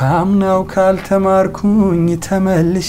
ካምናው ካልተማርኩኝ ተመልሼ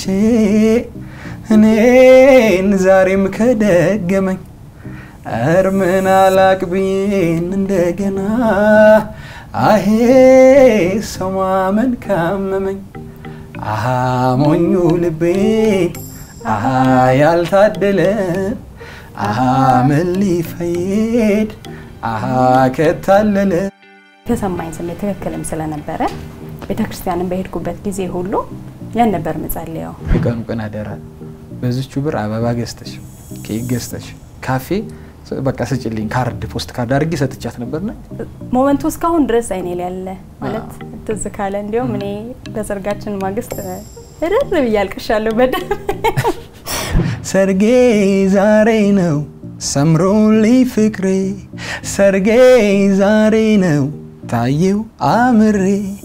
እኔን ዛሬም ከደገመኝ እርምን አላቅብዬን እንደገና አሄ ሰው ማመን ካመመኝ አሃ ሞኙ ልቤን አሃ ያልታደለ አሃ ምን ሊፈይድ አሃ ከታለለ የተሰማኝ ስሜት ትክክልም ስለነበረ ቤተክርስቲያንን በሄድኩበት ጊዜ ሁሉ ያን ነበር ምጸልየው። የቀኑ ቀን አደራ በዚቹ ብር አበባ ገዝተሽ ኬክ ገዝተሽ ካፌ በቃ ስጭልኝ ካርድ ፖስት ካርድ አድርጌ ሰጥቻት ነበርና ሞመንቱ እስካሁን ድረስ አይኔ ላይ ያለ ማለት ትዝ ካለ እንዲሁም እኔ በሰርጋችን ማግስት እርር ብዬ አልቅሻለሁ በደንብ ሰርጌ ዛሬ ነው ሰምሮልኝ ፍቅሬ ሰርጌ ዛሬ ነው ታየው አምሬ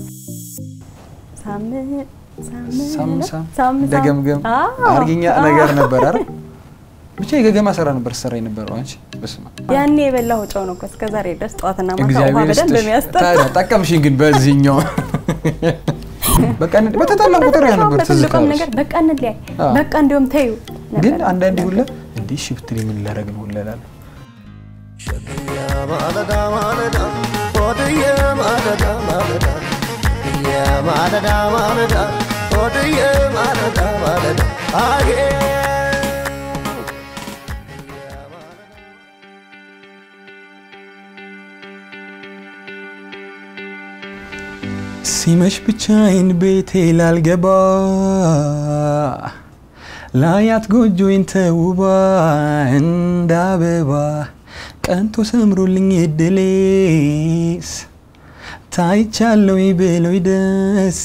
ሳም ሳም ሳም ሳም ደገምገም አዎ፣ አርግኛ አዎ። ነገር ነበር አይደል? ብቻ የገገማ ስራ ነበር ሰራ የነበረው አንቺ በስመ አብ። ያኔ የበላሁ ጨው ነው እኮ እስከ ዛሬ ድረስ ጠዋትና ማታ ውሃ እግዚአብሔር በደንብ ይስጥሽ። የሚያስጠጣ ታዲያ ጠቀምሽኝ ግን በዚህኛው በቃ እንደ- በተጣላን ቁጥር ያ ነበር ትዝ በትልቁም ካለሽ። ነገር በቃ እንለያይ አዎ። በቃ እንዲሁም ተዩ ግን ነበር። አንዳንዴ ሁላ እንዲህ እሺ ብትል ምን ላደርግ ነው ሁላ እላለሁ። ማለዳ ማለዳ ሆድዬ ማለዳ ማለዳ የማለዳ ማለዳ ሆድዬ ማለዳ ማለዳ አጌ ሲመሽ ብቻዬን ቤቴ ላልገባ ላያት ጎጆዬን ተውባ እንደ አበባ ቀንቶ ሰምሮልኝ እድሌስ ታይቻለሁ ብለው ደስ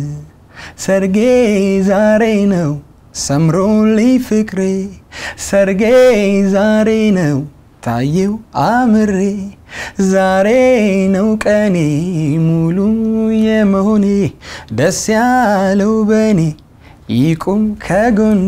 ሰርጌ ዛሬ ነው ሰምሮልኝ ፍቅሬ ሰርጌ ዛሬ ነው ታየው አምሬ ዛሬ ነው ቀኔ ሙሉ የመሆኔ ደስ ያለው በኔ ይቁም ከጎኔ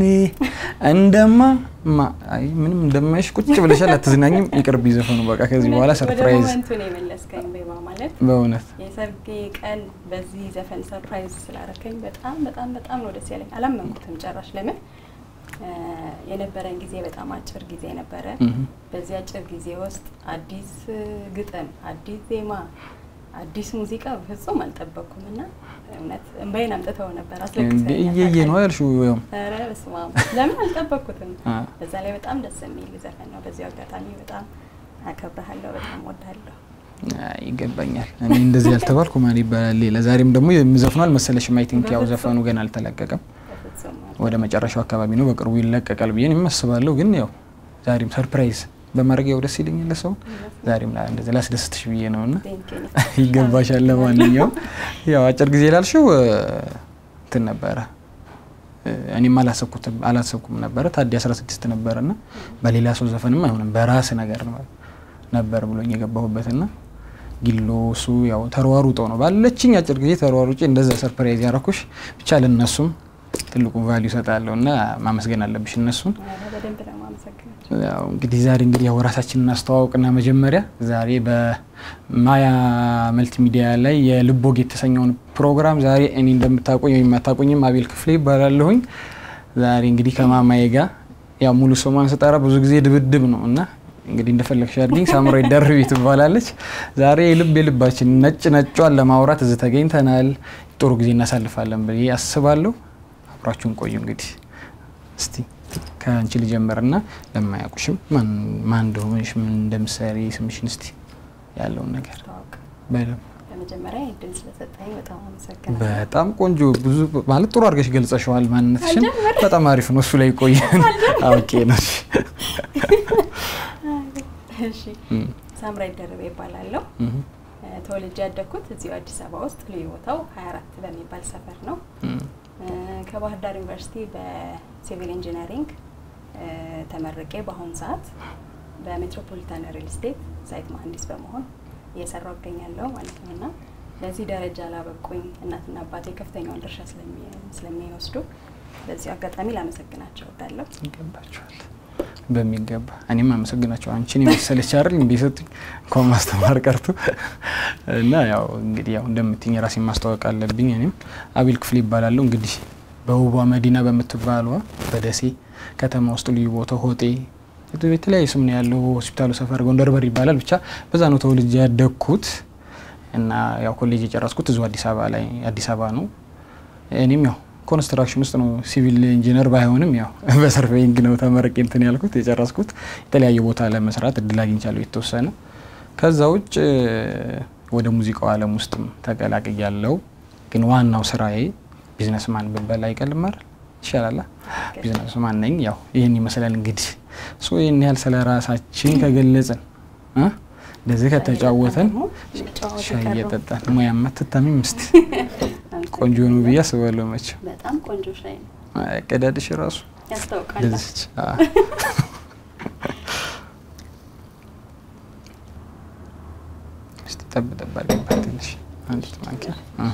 እንደማ ማ- አይ ምንም እንደማይሽ ቁጭ ብለሻል፣ አትዝናኝም። ይቅርብ ዘፈኑ በቃ ከዚህ በኋላ ወደ ሰርፕራይዝ ሞመንቱ ነው የመለስከኝ ቤባ ማለት በእውነት የሰርጌ ቀን በዚህ ዘፈን ሰርፕራይዝ ስላረከኝ በጣም በጣም በጣም ነው ደስ ያለኝ። አላመንኩትም ጭራሽ። ለምን እ የነበረን ጊዜ በጣም አጭር ጊዜ ነበረ። እህ። በዚህ አጭር ጊዜ ውስጥ አዲስ እ ግጥም፣ አዲስ ዜማ፣ አዲስ ሙዚቃ በፍጹም አልጠበቅኩም እና እውነት እንባዬን አምጥተው ነበር እንደ አስለቅሰኛል። እየየ ነው ያልሽው ያው ኧረ በስመ አብ ለምን አልጠበቅኩትም። አ። በዛ ላይ በጣም ደስ የሚል ዘፈን ነው። በዚሁ አጋጣሚ በጣም አከብረሃለሁ፣ በጣም ወዳለሁ። አይ፣ ይገባኛል። እኔ እንደዚህ ያልተባልኩ ማን ይባላል ሌላ። ዛሬም ደግሞ የምዘፍኑ አልመሰለሽም። አይ ቲንክ ያው ዘፈኑ ገና አልተለቀቀም። በፍጹም ወደ መጨረሻው አካባቢ ነው፣ በቅርቡ ይለቀቃል ብዬ እኔም አስባለሁ። ግን ያው ዛሬም ሰርፕራይዝ በማድረግ ያው ደስ ይለኛል ለሰው ዛሬም ላ- እንደዚህ ላስደስትሽ ብዬ ነው እና ቴንክ ዩ። ይገባሻል። ለማንኛውም ያው አጭር ጊዜ ላልሽው እ፣ እንትን ነበረ እ፣ እኔም አላሰብኩትም አላሰብኩም ነበረ ታዲ 16 ነበረ እና በሌላ ሰው ዘፈንም አይሆንም በራስ ነገር ነው ነበር ብሎኝ የገባሁበትና ጊሎ እሱ ያው ተሯሩጦ ነው ባለችኝ አጭር ጊዜ ተሯሩጬ እንደዛ ሰርፕራይዝ ያረኩሽ ብቻ ለነሱም ትልቁ ቫሊዩ እሰጣለሁ እና ማመስገን አለብሽ እነሱን። ኧረ በደንብ ነው የማመሰግነው። ያው እንግዲህ ዛሬ እንግዲህ ያው ራሳችንን እናስተዋውቅና መጀመሪያ ዛሬ በማያ መልቲ ሚዲያ ላይ የልቦግ የተሰኘውን ፕሮግራም ዛሬ እኔ እንደምታውቁኝ ወይም የማታውቁኝም አቤል ክፍሌ ይባላለሁኝ። ዛሬ እንግዲህ ከማማዬ ጋር ያው ሙሉ ስሟን ስጠራ ብዙ ጊዜ ድብድብ ነው እና እንግዲህ እንደፈለግሽ አድርጊኝ ሳምራዊ ደርቢ ትባላለች። ዛሬ የልብ የልባችን ነጭ ነጯን ለማውራት እዚህ ተገኝተናል። ጥሩ ጊዜ እናሳልፋለን ብዬ አስባለሁ። አብራችሁን ቆዩ። እንግዲህ እስቲ ከአንቺ ልጀምርና ለማያውቁሽም ማን ማን እንደሆንሽ ምን እንደምትሰሪ ስምሽን እስቲ ያለውን ነገር ተዋወቅ። በደምብ በመጀመሪያ እድል ስለሰጠኝ በጣም አመሰግናለሁ። በጣም ቆንጆ ብዙ ማለት ጥሩ አድርገሽ ገልጸሽዋል። ማንነትሽን በጣም አሪፍ ነው። እሱ ላይ ቆየን አውቄ ነው። እሺ ሳምራይ ደርቤ ይባላለሁ። እ፣ ተወልጄ ያደግኩት እዚሁ አዲስ አበባ ውስጥ ልዩ ቦታው 24 በሚባል ሰፈር ነው። እ፣ ከባህር ዳር ዩኒቨርሲቲ በሲቪል ኢንጂነሪንግ እ፣ ተመርቄ በአሁኑ ሰዓት በሜትሮፖሊታን ሪል ስቴት ሳይት መሀንዲስ በመሆን እየሰራው እገኛለሁ ማለት ነው እና ለዚህ ደረጃ ላበቁኝ እናትና አባቴ ከፍተኛውን ድርሻ ስለሚ- ስለሚወስዱ በዚህ አጋጣሚ ላመሰግናቸው እወዳለሁ። ይገባችኋል። በሚገባ እኔም አመሰግናቸው አንቺን የመሰለች አይደል እንዴ ሰጡኝ እንኳን ማስተማር ቀርቶ እና ያው እንግዲህ ያው እንደምትኝ ራሴን ማስታወቅ አለብኝ። እኔም አቤል ክፍል ይባላለሁ። እንግዲህ በውቧ መዲና በምትባሏ በደሴ ከተማ ውስጥ ልዩ ቦታው ሆጤ የተለያዩ ስም ነው ያለው። ሆስፒታሉ ሰፈር ጎንደር በር ይባላል። ብቻ በዛ ነው ተወልጄ ያደግኩት እና ያው ኮሌጅ የጨረስኩት እዚሁ አዲስ አበባ ላይ አዲስ አበባ ነው። እኔም ያው ኮንስትራክሽን ውስጥ ነው ሲቪል ኢንጂነር ባይሆንም ያው በሰርቬይንግ ነው ተመረቄ እንትን ያልኩት የጨረስኩት። የተለያየ ቦታ ለመስራት እድል አግኝቻለሁ የተወሰነ። ከዛ ውጭ ወደ ሙዚቃው ዓለም ውስጥም ተቀላቅያለሁ። ግን ዋናው ስራዬ ቢዝነስማን ብበላ አይቀልም አይደል? ይሻላል። ቢዝነስማን ነኝ። ያው ይህን ይመስላል እንግዲህ ሶ ይህን ያህል ስለ ራሳችን ከገለጽን እንደዚህ ከተጫወተን ሻይ እየጠጣን ሙያማ ትታሚም ምስት ቆንጆ ነው ብዬ አስባለሁ። መቼም በጣም ቆንጆ ሻይ ነው። ቀዳድሽ ራሱ ያስታውቃል። እንደዚች እስቲ ጠብ ጠብ አድርግባት ትንሽ አንዲት ማንኪያ።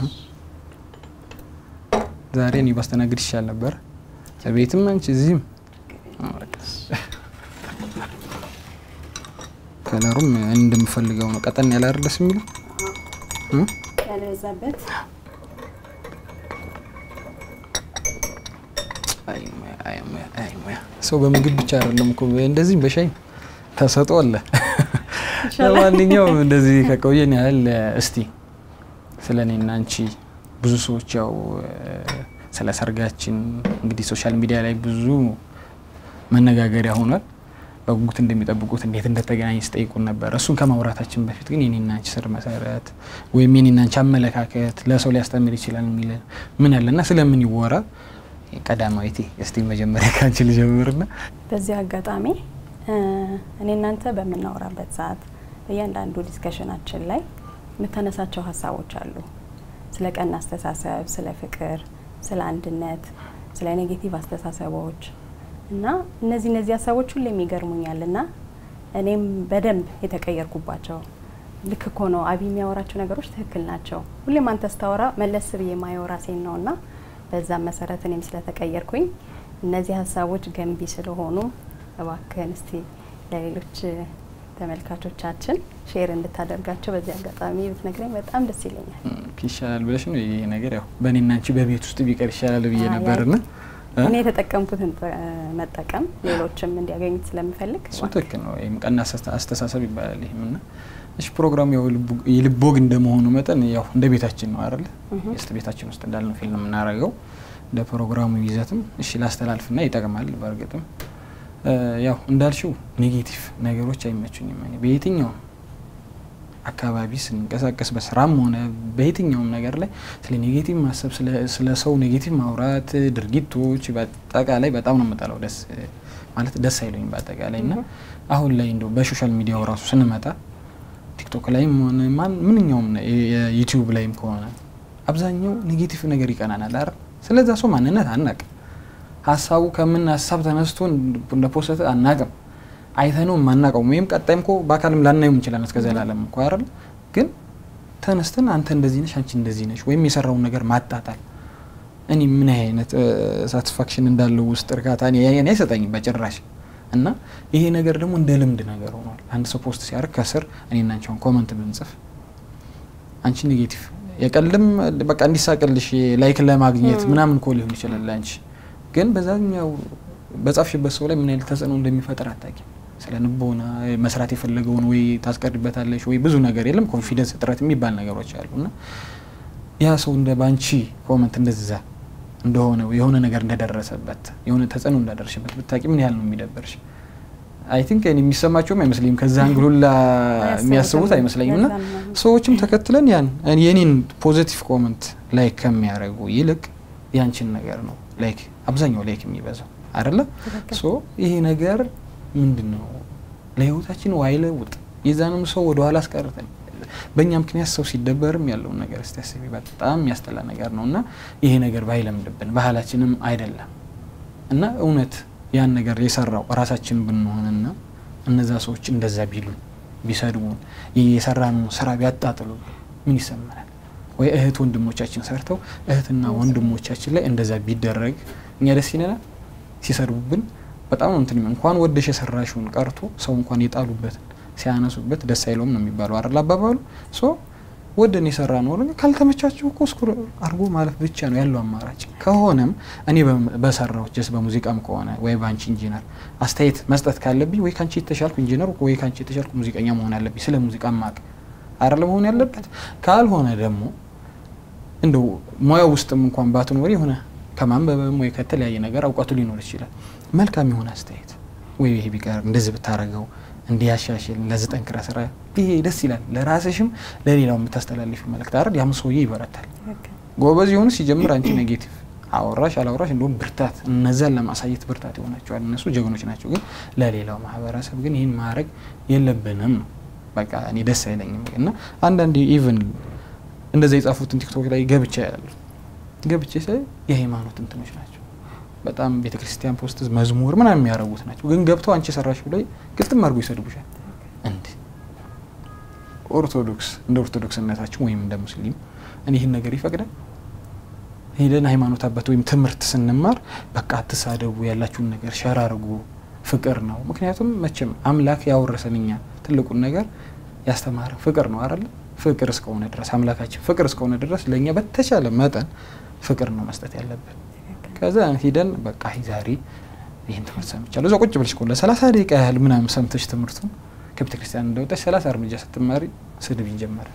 ዛሬ እኔ ባስተናግድ ይሻል ነበር። ቤትም አንቺ እዚህም ከለሩም እንደምፈልገው ነው። ቀጠን ያለ አይደል ደስ የሚለው ያልበዛበት ሰው በምግብ ብቻ አይደለም እኮ እንደዚህ በሻይ ተሰጦ አለ። ለማንኛውም እንደዚህ ከቆየን ያህል እስቲ ስለ እኔና አንቺ ብዙ ሰዎች ያው ስለ ሰርጋችን እንግዲህ ሶሻል ሚዲያ ላይ ብዙ መነጋገሪያ ሆኗል። በጉጉት እንደሚጠብቁት እንዴት እንደተገናኘ ስጠይቁን ነበር። እሱን ከማውራታችን በፊት ግን የኔና አንቺ ስር መሰረት ወይም የኔና አንቺ አመለካከት ለሰው ሊያስተምር ይችላል የሚል ምን አለና ስለምን ይወራ ቀዳማዊቴ እስቲ መጀመሪያ ከአንቺ ልጀምርና በዚህ አጋጣሚ እኔ እናንተ በምናወራበት ሰዓት በእያንዳንዱ ዲስከሽናችን ላይ የምታነሳቸው ሀሳቦች አሉ። ስለ ቀና አስተሳሰብ፣ ስለ ፍቅር፣ ስለ አንድነት፣ ስለ ኔጌቲቭ አስተሳሰቦች እና እነዚህ እነዚህ ሀሳቦች ሁሌም ይገርሙኛል እና እኔም በደንብ የተቀየርኩባቸው ልክ እኮ ነው አቢ የሚያወራቸው ነገሮች ትክክል ናቸው። ሁሌም አንተ ስታወራ መለስ ብዬ የማየው ራሴን ነው እና በዛም መሰረት እኔም ስለተቀየርኩኝ እነዚህ ሀሳቦች ገንቢ ስለሆኑ እባክህን እስቲ ለሌሎች ተመልካቾቻችን ሼር እንድታደርጋቸው በዚህ አጋጣሚ ብትነግረኝ በጣም ደስ ይለኛል። ይሻላል ብለሽ ነው ይሄ ነገር ያው በእኔና አንቺ በቤት ውስጥ ቢቀር ይሻላል ብዬ ነበርና እኔ የተጠቀምኩትን መጠቀም ሌሎችም እንዲያገኙት ስለምፈልግ እሱ ትክክል ነው። ይህም ቀና አስተሳሰብ ይባላል። ይህም እና እሺ ፕሮግራሙ ያው የልብ ወግ እንደመሆኑ መጠን ያው እንደ ቤታችን ነው አይደለ? የስት ቤታችን ውስጥ እንዳልነው ፊልም የምናደርገው እንደ ፕሮግራሙ ይዘትም እሺ ላስተላልፍና ይጠቅማል። በእርግጥም ያው እንዳልሽው ኔጌቲቭ ነገሮች አይመቹኝም። እኔ በየትኛውም አካባቢ ስንንቀሳቀስ በስራም ሆነ በየትኛውም ነገር ላይ ስለ ኔጌቲቭ ማሰብ፣ ስለ ሰው ኔጌቲቭ ማውራት፣ ድርጊቶች በአጠቃላይ በጣም ነው የምጠላው። ደስ ማለት ደስ አይለኝም በአጠቃላይ እና አሁን ላይ እንደው በሶሻል ሚዲያው ራሱ ስንመጣ ቲክቶክ ላይም ሆነ ማን ምንኛውም የዩቲዩብ ላይም ከሆነ አብዛኛው ኔጌቲቭ ነገር ይቀናናል አይደል? ስለዛ ሰው ማንነት አናቅም። ሀሳቡ ከምን ሀሳብ ተነስቶ እንደፖሰተ አናቅም። አይተነው የማናውቀው ወይም ቀጣይም እኮ በአካልም ላናየው እንችላለን እስከ ዘላለም እኮ አይደል? ግን ተነስተን አንተ እንደዚህ ነሽ፣ አንቺ እንደዚህ ነሽ ወይም የሰራውን ነገር ማጣጣል እኔ ምን አይነት ሳቲስፋክሽን እንዳለው ውስጥ እርካታ እኔ አይሰጠኝም በጭራሽ። እና ይሄ ነገር ደግሞ እንደ ልምድ ነገር ሆኗል። አንድ ሰው ፖስት ሲያደርግ ከስር እኔና አንቺ አሁን ኮመንት ብንጽፍ አንቺ ኔጌቲቭ የቀልም በቃ እንዲሳቅልሽ ላይክ ለማግኘት ምናምን እኮ ሊሆን ይችላል አንቺ ግን በዛኛው በጻፍሽበት ሰው ላይ ምን አይነት ተጽዕኖ እንደሚፈጥር አታውቂም። ስለ ንቦና መስራት የፈለገውን ወይ ታስቀርበታለሽ ወይ ብዙ ነገር የለም ኮንፊደንስ እጥረት የሚባል ነገሮች አሉ እና ያ ሰው እንደ ባንቺ ኮመንት እንደዛ እንደሆነ የሆነ ነገር እንደደረሰበት የሆነ ተጽዕኖ እንዳደረሽበት ብታውቂ ምን ያህል ነው የሚደበርሽ? አይ ቲንክ የሚሰማቸውም አይመስለኝም ከዛ አንግሉላ የሚያስቡት አይመስለኝም። እና ሰዎችም ተከትለን ያን የኔን ፖዚቲቭ ኮመንት ላይክ ከሚያደርጉ ይልቅ ያንቺን ነገር ነው ላይክ አብዛኛው ላይክ የሚበዛው አይደለ? ሶ ይሄ ነገር ምንድን ነው ለህይወታችን ዋይ ለውጥ የዛንም ሰው ወደ ኋላ አስቀርተን በእኛ ምክንያት ሰው ሲደበርም ያለውን ነገር እስቲ አስቢ። በጣም የሚያስጠላ ነገር ነው እና ይሄ ነገር ባይለምድብን ባህላችንም አይደለም እና እውነት ያን ነገር የሰራው ራሳችን ብንሆንና እነዛ ሰዎች እንደዛ ቢሉን ቢሰድቡን የሰራነው ስራ ቢያጣጥሉ ምን ይሰማናል? ወይ እህት ወንድሞቻችን ሰርተው እህትና ወንድሞቻችን ላይ እንደዛ ቢደረግ እኛ ደስ ይለናል? ሲሰድቡብን በጣም ነው እንትን እንኳን ወደሽ የሰራሽውን ቀርቶ ሰው እንኳን የጣሉበትን ሲያነሱበት ደስ አይለውም ነው የሚባለው አይደል አባባሉ። ሶ ወደን የሰራ ነው ነገር ካልተመቻቸው እኮ እስኩ አርጎ ማለፍ ብቻ ነው ያለው አማራጭ። ከሆነም እኔ በሰራው ጀስ በሙዚቃም ከሆነ ወይ በአንቺ ኢንጂነር አስተያየት መስጠት ካለብኝ ወይ ከአንቺ የተሻልኩ ኢንጂነር ወይ ከአንቺ የተሻልኩ ሙዚቀኛ መሆን አለብኝ። ስለ ሙዚቃ ማቅ አይደል መሆን ያለበት። ካልሆነ ደግሞ እንደው ሙያ ውስጥም እንኳን ባትኖሪ የሆነ ከማንበብም ወይ ከተለያየ ነገር እውቀቱ ሊኖር ይችላል። መልካም የሆነ አስተያየት ወይ ይሄ ቢቀር እንደዚህ ብታረገው እንዲያሻሽል ለዚህ ጠንክራ ስራ፣ ይሄ ደስ ይላል። ለራስሽም ለሌላው የምታስተላልፊ መልእክት አይደል? ያም ሰውዬ ይበረታል። ጎበዝ የሆኑ ሲጀምር አንቺ ኔጌቲቭ አወራሽ አላወራሽ እንደውም ብርታት፣ እነዛን ለማሳየት ብርታት ይሆናቸዋል። እነሱ ጀግኖች ናቸው። ግን ለሌላው ማህበረሰብ ግን ይህን ማድረግ የለብንም ነው በቃ እኔ ደስ አይለኝም። እና አንዳንድ ኢቨን እንደዛ የጻፉትን ቲክቶክ ላይ ገብቻ ያሉ ገብቼ ሳይ የሃይማኖት እንትኖች ናቸው። በጣም ቤተ ክርስቲያን ፖስት መዝሙር ምናምን የሚያደርጉት ናቸው። ግን ገብተው አንቺ የሰራሽ ብለው ግጥም አድርጎ ይሰድቡሻል። እንዲ ኦርቶዶክስ እንደ ኦርቶዶክስነታችን ወይም እንደ ሙስሊም እኔ ይህን ነገር ይፈቅዳል? ሄደን ሃይማኖት አባት ወይም ትምህርት ስንማር በቃ አትሳደቡ፣ ያላችሁን ነገር ሸር አድርጉ፣ ፍቅር ነው። ምክንያቱም መቼም አምላክ ያወረሰን እኛ ትልቁን ነገር ያስተማረ ፍቅር ነው አይደለ? ፍቅር እስከሆነ ድረስ አምላካችን ፍቅር እስከሆነ ድረስ ለእኛ በተቻለ መጠን ፍቅር ነው መስጠት ያለብን። ከዛ ሂደን በቃ ዛሬ ይህን ትምህርት ሰምቻለሁ። እዛ ቁጭ ብለሽ ኮለ ሰላሳ ደቂቃ ያህል ምናምን ሰምተሽ ትምህርቱን ከቤተ ክርስቲያን እንደወጣሽ ሰላሳ እርምጃ ስትማሪ ስድብ ይጀመራል።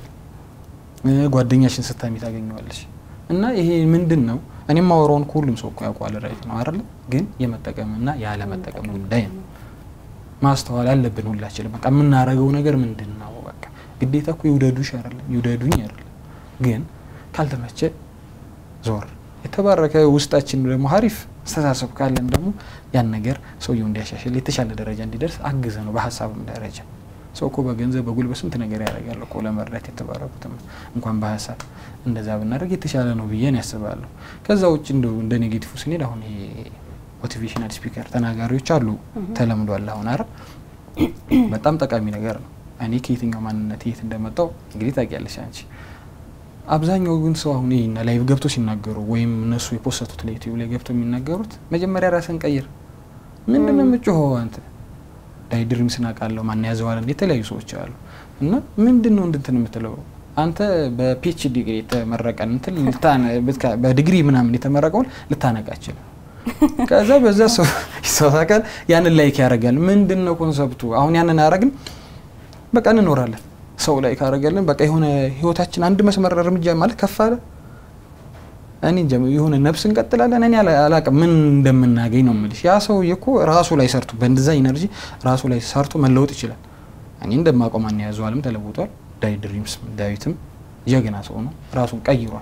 ጓደኛሽን ስታሚ ታገኘዋለሽ። እና ይሄ ምንድን ነው? እኔ የማወራውን ከሁሉም ሰው እኮ ያውቀዋል። ራይት ነው አይደለ? ግን የመጠቀምና ያለመጠቀም ጉዳይ ነው። ማስተዋል አለብን ሁላችንም። በቃ የምናረገው ነገር ምንድን ነው? በቃ ግዴታ እኮ ይውደዱሽ አይደለም ይውደዱኝ አይደለም። ግን ካልተመቸ ዞር የተባረከ ውስጣችን ደግሞ ሀሪፍ አስተሳሰብ ካለን ደግሞ ያን ነገር ሰውየው እንዲያሻሽል የተሻለ ደረጃ እንዲደርስ አግዘ ነው በሀሳብም ደረጃ ሰው እኮ በገንዘብ በጉልበት ስንት ነገር ያደርጋል እኮ ለመርዳት የተባረኩትም እንኳን በሀሳብ እንደዛ ብናደርግ የተሻለ ነው ብዬን ያስባለሁ። ከዛ ውጭ እንደ እንደ ኔጌቲቭ ስንሄድ አሁን ይሄ ሞቲቬሽናል ስፒከር ተናጋሪዎች አሉ ተለምዷል። አሁን አረ በጣም ጠቃሚ ነገር ነው። እኔ ከየትኛው ማንነት የት እንደመጣው እንግዲህ ታውቂያለሽ አንቺ። አብዛኛው ግን ሰው አሁን ይህና ላይቭ ገብቶ ሲናገሩ ወይም እነሱ የፖሰቱት ላይ ዩቲዩብ ላይ ገብቶ የሚናገሩት መጀመሪያ ራስን ቀይር። ምንድን ነው የምጮኸው አንተ ዳይድሪም ስናቃለው ማን ያዘዋለን የተለያዩ ሰዎች አሉ። እና ምንድን ነው እንድንትን የምትለው አንተ በፒኤችዲ ዲግሪ የተመረቀን እንትን በዲግሪ ምናምን የተመረቀውን ልታነቃችል ከዛ በዛ ሰው ይሳሳቃል፣ ያንን ላይክ ያደርጋል። ምንድን ነው ኮንሰፕቱ? አሁን ያንን አረግን በቃ እንኖራለን። ሰው ላይ ካረገልን በቃ የሆነ ህይወታችን አንድ መስመር እርምጃ ማለት ከፍ አለ። እኔ እንጃ የሆነ ነፍስ እንቀጥላለን። እኔ አላቅም ምን እንደምናገኝ ነው የምልሽ። ያ ሰውዬ እኮ ራሱ ላይ ሰርቶ በእንደዛ ኢነርጂ ራሱ ላይ ሰርቶ መለወጥ ይችላል። እኔ እንደማውቀው ማን ያዘዋልም ተለውጧል። ዳይ ድሪምስ ዳዊትም ጀግና ሰው ነው፣ ራሱን ቀይሯል።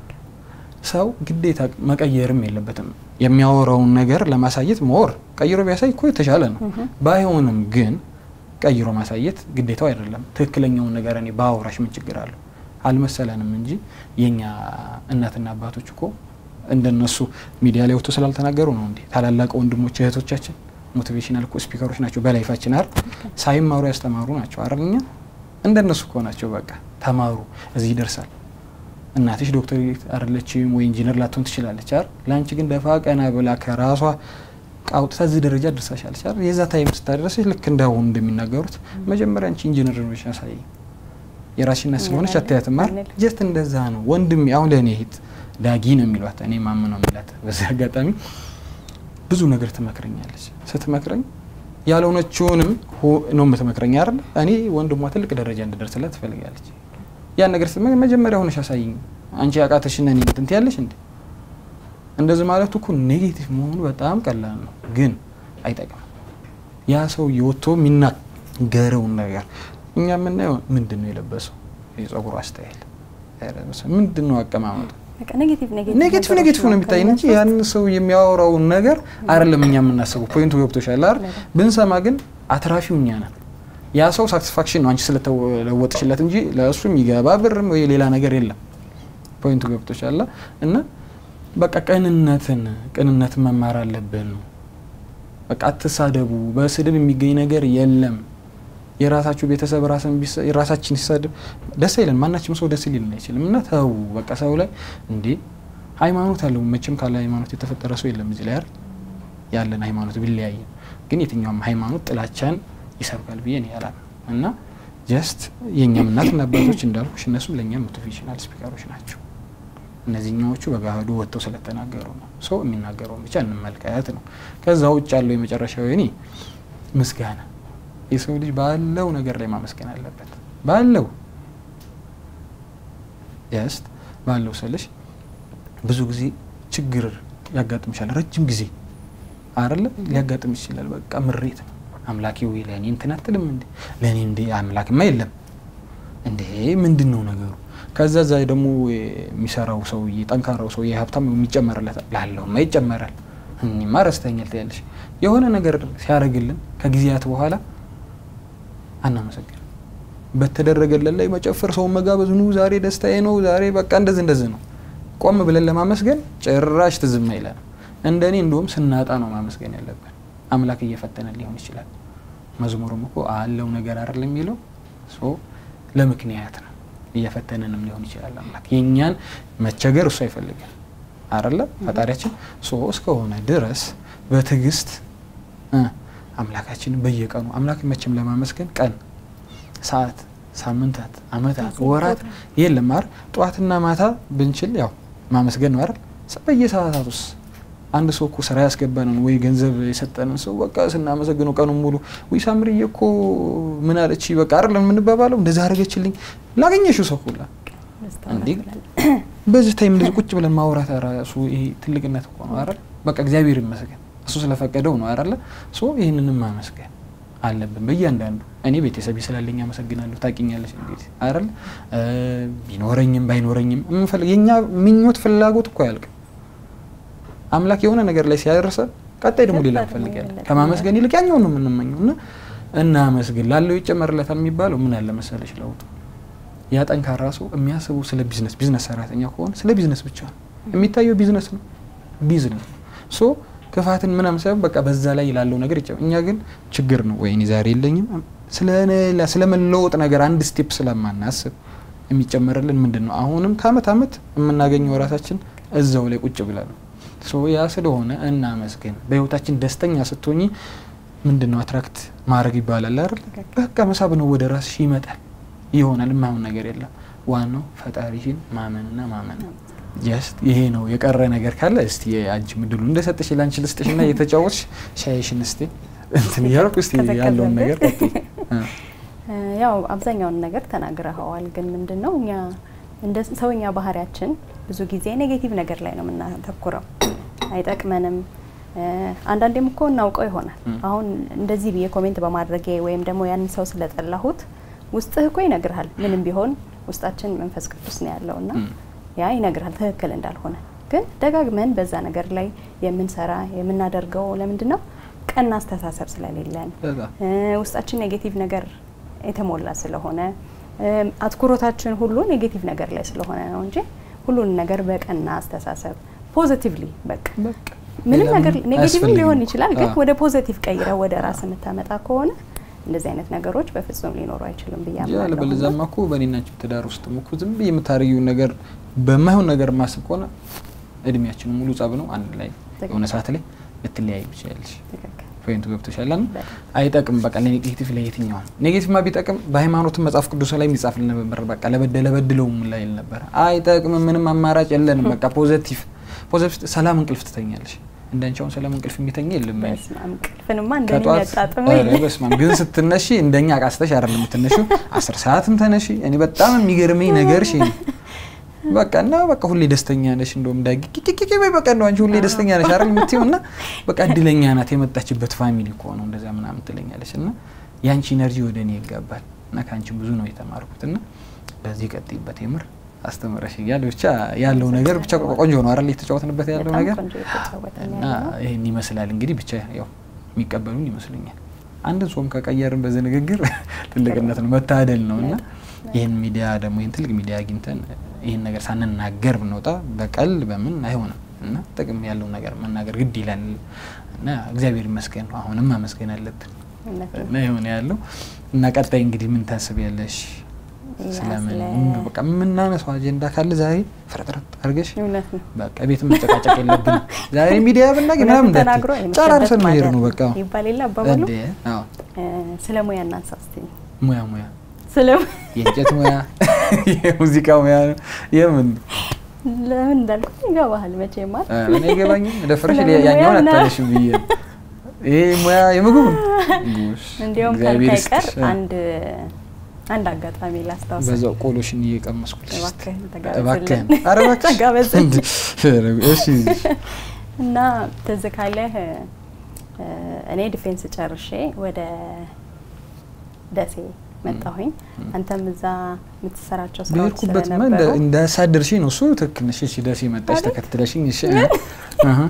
ሰው ግዴታ መቀየርም የለበትም። የሚያወራውን ነገር ለማሳየት መወር ቀይሮ ቢያሳይ እኮ የተሻለ ነው። ባይሆንም ግን ቀይሮ ማሳየት ግዴታው አይደለም። ትክክለኛውን ነገር እኔ በአውራሽ ምን ችግር አለው? አልመሰለንም እንጂ የኛ እናትና አባቶች እኮ እንደነሱ ሚዲያ ላይ ወጥቶ ስላልተናገሩ ነው እንዴ? ታላላቅ ወንድሞች እህቶቻችን ሞቲቬሽናል እኮ ስፒከሮች ናቸው። በላይፋችን አይደል ሳይማሩ ያስተማሩ ናቸው አይደል? እኛ እንደነሱ እኮ ናቸው። በቃ ተማሩ፣ እዚህ ይደርሳል። እናትሽ ዶክተር አይደለችም ወይ ኢንጂነር ላትሆን ትችላለች አይደል? ለአንቺ ግን ደፋ ቀና ብላ ከራሷ አውጥታ እዚህ ደረጃ ደርሳሻለች አይደል? የዛ ታይም ስታደረሰች ልክ እንዳሁኑ እንደሚናገሩት መጀመሪያ አንቺ ኢንጂነር ነሽ ያሳይ የራሽነት ስለሆነች አታያትም አይደል? ጀስት እንደዛ ነው ወንድሜ። አሁን ለእኔ ሂት ዳጊ ነው የሚሏት እኔ ማም ነው የሚላት። በዚህ አጋጣሚ ብዙ ነገር ትመክረኛለች። ስትመክረኝ ያልሆነችውንም ነው የምትመክረኝ አይደል? እኔ ወንድሟ ትልቅ ደረጃ እንድደርስላት ትፈልጋለች። ያን ነገር ስትመ መጀመሪያ ሆነሽ አሳይኝ አንቺ ያቃተሽን እኔ እንትን ትያለሽ እንዴ? እንደዚህ ማለቱ እኮ ኔጌቲቭ መሆኑ በጣም ቀላል ነው፣ ግን አይጠቅምም። ያ ሰው የወጥቶ የሚናገረውን ነገር እኛ የምናየው ምንድን ነው የለበሰው የጸጉሩ አስተያየል ምንድን ነው አቀማመጡ ኔጌቲቭ ኔጌቲቭ ነው የሚታይ እንጂ ያን ሰው የሚያወራውን ነገር አይደለም እኛ የምናስበው። ፖይንቱ ገብቶሻል አይደል? ብንሰማ ግን አትራፊው እኛ ነን። ያ ሰው ሳቲስፋክሽን ነው አንቺ ስለተለወጥሽለት እንጂ ለእሱ የሚገባ ብርም ወይ ሌላ ነገር የለም። ፖይንቱ ገብቶሻል እና በቃ ቅንነትን ቅንነትን መማር አለብን ነው። በቃ አትሳደቡ። በስድብ የሚገኝ ነገር የለም። የራሳችሁ ቤተሰብ ራሳችን ሲሳድብ ደስ አይለን። ማናችም ሰው ደስ ሊልን አይችልም። እና ተው በቃ ሰው ላይ እንዴ ሃይማኖት አለው መቼም ካለ ሃይማኖት የተፈጠረ ሰው የለም እዚህ ላይ አይደል ያለን ሃይማኖት ቢለያይም ግን የትኛውም ሃይማኖት ጥላቻን ይሰብካል ብዬ እኔ አላምንም እና ጀስት የእኛም እናትና አባቶች እንዳልኩሽ እነሱም ለእኛም ሞቲቬሽናል ስፒከሮች ናቸው። እነዚህኛዎቹ በገሃዱ ወጥተው ስለተናገሩ ነው። ሰው የሚናገረውን ብቻ እንመልከት ነው። ከዛ ውጭ ያለው የመጨረሻው የኔ ምስጋና፣ የሰው ልጅ ባለው ነገር ላይ ማመስገን አለበት። ባለው ጀስት ባለው ስልሽ ብዙ ጊዜ ችግር ያጋጥምሻል። ረጅም ጊዜ አይደለ ሊያጋጥም ይችላል። በቃ ምሬት ነው። አምላኬ ወይ ለእኔ እንትን አትልም እንዴ? ለእኔ እንዴ አምላክማ የለም እንዴ? ምንድን ነው ነገሩ? ከዛ ዛ ደግሞ የሚሰራው ሰውዬ ጠንካራው ሰውዬ ሀብታም የሚጨመርለታል፣ ላለውማ ይጨመራል። እኔማ ረስተኛል ትያለሽ። የሆነ ነገር ሲያደርግልን ከጊዜያት በኋላ አናመሰግን በተደረገለን ላይ መጨፈር፣ ሰውን መጋበዝ፣ ኑ ዛሬ ደስታዬ ነው ዛሬ በቃ እንደዚህ እንደዚህ ነው። ቆም ብለን ለማመስገን ጭራሽ ትዝም አይለንም። እንደኔ እንደውም ስናጣ ነው ማመስገን ያለብን። አምላክ እየፈተነን ሊሆን ይችላል። መዝሙሩም እኮ አለው ነገር አይደል የሚለው ለምክንያት ነው። እየፈተነንም ሊሆን ይችላል። አምላክ የእኛን መቸገር እሱ አይፈልግም አይደለ ፈጣሪያችን ሶ እስከሆነ ድረስ በትዕግስት አምላካችንን በየቀኑ አምላክ መቼም ለማመስገን ቀን ሰዓት፣ ሳምንታት፣ አመታት፣ ወራት የለም አይደል? ጠዋትና ማታ ብንችል ያው ማመስገን ነው አይደል? በየሰዓታት ውስጥ አንድ ሰው እኮ ስራ ያስገባንን ወይ ገንዘብ የሰጠንን ሰው በቃ ስናመሰግነው ቀኑን ሙሉ ወይ ሳምርዬ እኮ ምን አለች በቃ አይደለም የምንባባለው፣ እንደዛ አደረገችልኝ ላገኘሽው ሰው ሁላ እንዲህ በዚህ ታይም እንደዚህ ቁጭ ብለን ማውራት ራሱ ይሄ ትልቅነት እኮ ነው አይደል? በቃ እግዚአብሔር ይመስገን እሱ ስለፈቀደው ነው አይደለ? ሶ ይህንንም ማመስገን አለብን በእያንዳንዱ። እኔ ቤተሰቤ ስላለኝ አመሰግናለሁ። ታውቂኛለሽ እንግዲህ አይደል? ቢኖረኝም ባይኖረኝም የምንፈልግ የእኛ ምኞት ፍላጎት እኮ አያልቅም። አምላክ የሆነ ነገር ላይ ሲያደርሰ ቀጣይ ደግሞ ሌላ እንፈልጋለን። ከማመስገን ይልቅ ያኛውን ነው የምንመኘው እና እናመስግን ላለው ይጨመርለታል የሚባለው ምን አለ መሰለሽ ለውጡ ያ ጠንካራ ሰው የሚያስበው ስለ ቢዝነስ ቢዝነስ ሰራተኛ ከሆነ ስለ ቢዝነስ ብቻ ነው የሚታየው። ቢዝነስ ነው ቢዝነስ ሶ ክፋትን ምናምን ሳይሆን በቃ በዛ ላይ ላለው ነገር ይጨመር። እኛ ግን ችግር ነው ወይ ዛሬ የለኝም ስለ መለወጥ ነገር አንድ ስቴፕ ስለማናስብ የሚጨመርልን ምንድን ነው? አሁንም ከአመት አመት የምናገኘው ራሳችን እዛው ላይ ቁጭ ብለ ነው። ያ ስለሆነ እናመስግን። በህይወታችን ደስተኛ ስትሆኝ ምንድን ነው አትራክት ማድረግ ይባላል አይደል? በቃ መሳብ ነው ወደ ራስሽ ይመጣል ይሆናል። የማይሆን ነገር የለም። ዋናው ፈጣሪሽን ማመንና ማመን ጀስት ይሄ ነው። የቀረ ነገር ካለ እስቲ አንቺ ምድሉ እንደሰጥሽ ላንቺ ልስጥሽና እየተጫወትሽ ሻይሽን እስቲ እንትን እያልኩ እስቲ ያለውን ነገር ቀጥይ። ያው አብዛኛውን ነገር ተናግረኸዋል። ግን ምንድን ነው እኛ እንደ ሰውኛ ባህሪያችን ብዙ ጊዜ ኔጌቲቭ ነገር ላይ ነው የምናተኩረው፣ አይጠቅመንም። አንዳንዴም እኮ እናውቀው ይሆናል። አሁን እንደዚህ ብዬ ኮሜንት በማድረጌ ወይም ደግሞ ያንን ሰው ስለጠላሁት ውስጥህ እኮ ይነግርሃል። ምንም ቢሆን ውስጣችን መንፈስ ቅዱስ ነው ያለው እና ያ ይነግርሃል ትክክል እንዳልሆነ። ግን ደጋግመን በዛ ነገር ላይ የምንሰራ የምናደርገው ለምንድን ነው? ቀና አስተሳሰብ ስለሌለን ውስጣችን ኔጌቲቭ ነገር የተሞላ ስለሆነ አትኩሮታችን ሁሉ ኔጌቲቭ ነገር ላይ ስለሆነ ነው እንጂ ሁሉን ነገር በቀና አስተሳሰብ ፖዚቲቭሊ በቃ ምንም ነገር ኔጌቲቭ ሊሆን ይችላል፣ ግን ወደ ፖዚቲቭ ቀይረ ወደ ራስ የምታመጣ ከሆነ እንደዚህ አይነት ነገሮች በፍጹም ሊኖሩ አይችልም ብዬ አምናለሁ። በለዛማ እኮ በእኔና አንቺ ትዳር ውስጥ እኮ ዝም ብዬ የምታደርጊውን ነገር በማይሆን ነገር ማስብ ከሆነ እድሜያችን ሙሉ ጸብ ነው። አንድ ላይ የሆነ ሰዓት ላይ ልትለያዩ ትችላለሽ። ፖይንቱ ገብቶሻል። አይጠቅም። በቃ ለኔጌቲቭ ለየትኛውም ኔጌቲቭ ማ ቢጠቅም በሃይማኖትም መጽሐፍ ቅዱስ ላይ የሚጻፍልን ነበር። በቃ ለበደለ በድለውም ላይ ነበር። አይጠቅምም። ምንም አማራጭ የለንም። በቃ ፖዘቲቭ ፖዘቲቭ ሰላም እንቅልፍ ትተኛለሽ። እንዳንቺ አሁን ሰላም እንቅልፍ የሚተኛ የለም። እንቅልፍንማ እንደኔ ያጣጥመ በስማም ግን ስትነሺ እንደኛ ቃስተሽ አይደለም የምትነሺው። አስር ሰዓትም ተነሺ። እኔ በጣም የሚገርመኝ ነገር ሽ በቃ እና በቃ ሁሌ ደስተኛ ነሽ። እንደውም ዳጊ ኪኪኪ ወይ በቃ እንደው አንቺ ሁሌ ደስተኛ ነሽ አይደል የምትይው እና በቃ እድለኛ ናት የመጣችበት ፋሚሊ እኮ ነው እንደዛ ምናምን ትለኛለች። እና ያንቺ ኢነርጂ ወደ እኔ ይጋባል እና ከአንቺ ብዙ ነው የተማርኩት እና በዚህ ቀጥይበት የምር አስተምረሽ እያለ ብቻ ያለው ነገር ብቻ ቆንጆ ነው አይደል የተጫወትንበት ያለው ነገር እና ይህን ይመስላል እንግዲህ ብቻ ያው የሚቀበሉን ይመስለኛል። አንድ ጾም ከቀየርን በዚህ ንግግር ትልቅነት ነው መታደል ነው እና ይህን ሚዲያ ደግሞ ይህን ትልቅ ሚዲያ አግኝተን ይህን ነገር ሳንናገር ብንወጣ በቀል በምን አይሆንም እና ጥቅም ያለው ነገር መናገር ግድ ይላል እና እግዚአብሔር ይመስገን ነው። አሁንም ማመስገን አለብን እና የሆነ ያለው እና ቀጣይ እንግዲህ ምን ታስቢያለሽ? ያ ስለምን ስለ- በቃ የምናነሳው አጀንዳ ካለ ዛሬ ፍርጥርጥ አድርገሽ እውነት ነው። በቃ ቤት መጨቃጨቅ የለብንም። ዛሬ ሚዲያ ብናገኝ ምናምን እውነቱን ተናግሮ እንዳትዪ የመሸበት ጨራርሰን መሄድ ማደር ነው በቃ ይባል የለ አባባሉ። እንዴ አዎ እ፣ ስለ ሙያ እናንሳ እስቲ። ሙያ ሙያ ስለ የእንጨት ሙያ የሙዚቃ ሙያ ነው የምን ለምን እንዳልኩ ይገባሃል መቼማ አ፣ እኔ አይገባኝም ደፍረሽ ስለምን ሙያ ያኛውን እና- አታለሽም ብዬ ነው። ይሄ ሙያ የምግብ ነው ጉሽ እንዲያውም እግዚአብሔር ካልክ አይቀር ይስጥሽ። አንድ አንድ አጋጣሚ ላስታውስ። በዛው ቆሎሽን እየቀመስኩልሽ እስቲ። እባክህን እባክህን ተጋበዝልን። ኧረ እባክሽ ተጋበዝልን። እንዴ! እሺ እና ትዝ ካለህ እ፣ እኔ ዲፌንስ ጨርሼ ወደ ደሴ መጣሁኝ። አንተም እዛ የምትሰራቸው ስራዎች በሄድኩበት ስለነበሩ እንዳሳደርሽኝ ነው እሱ ትክክል ነሽ። እሺ ደሴ መጣሽ አይደል? ተከትለሽኝ። እሺ አሀ።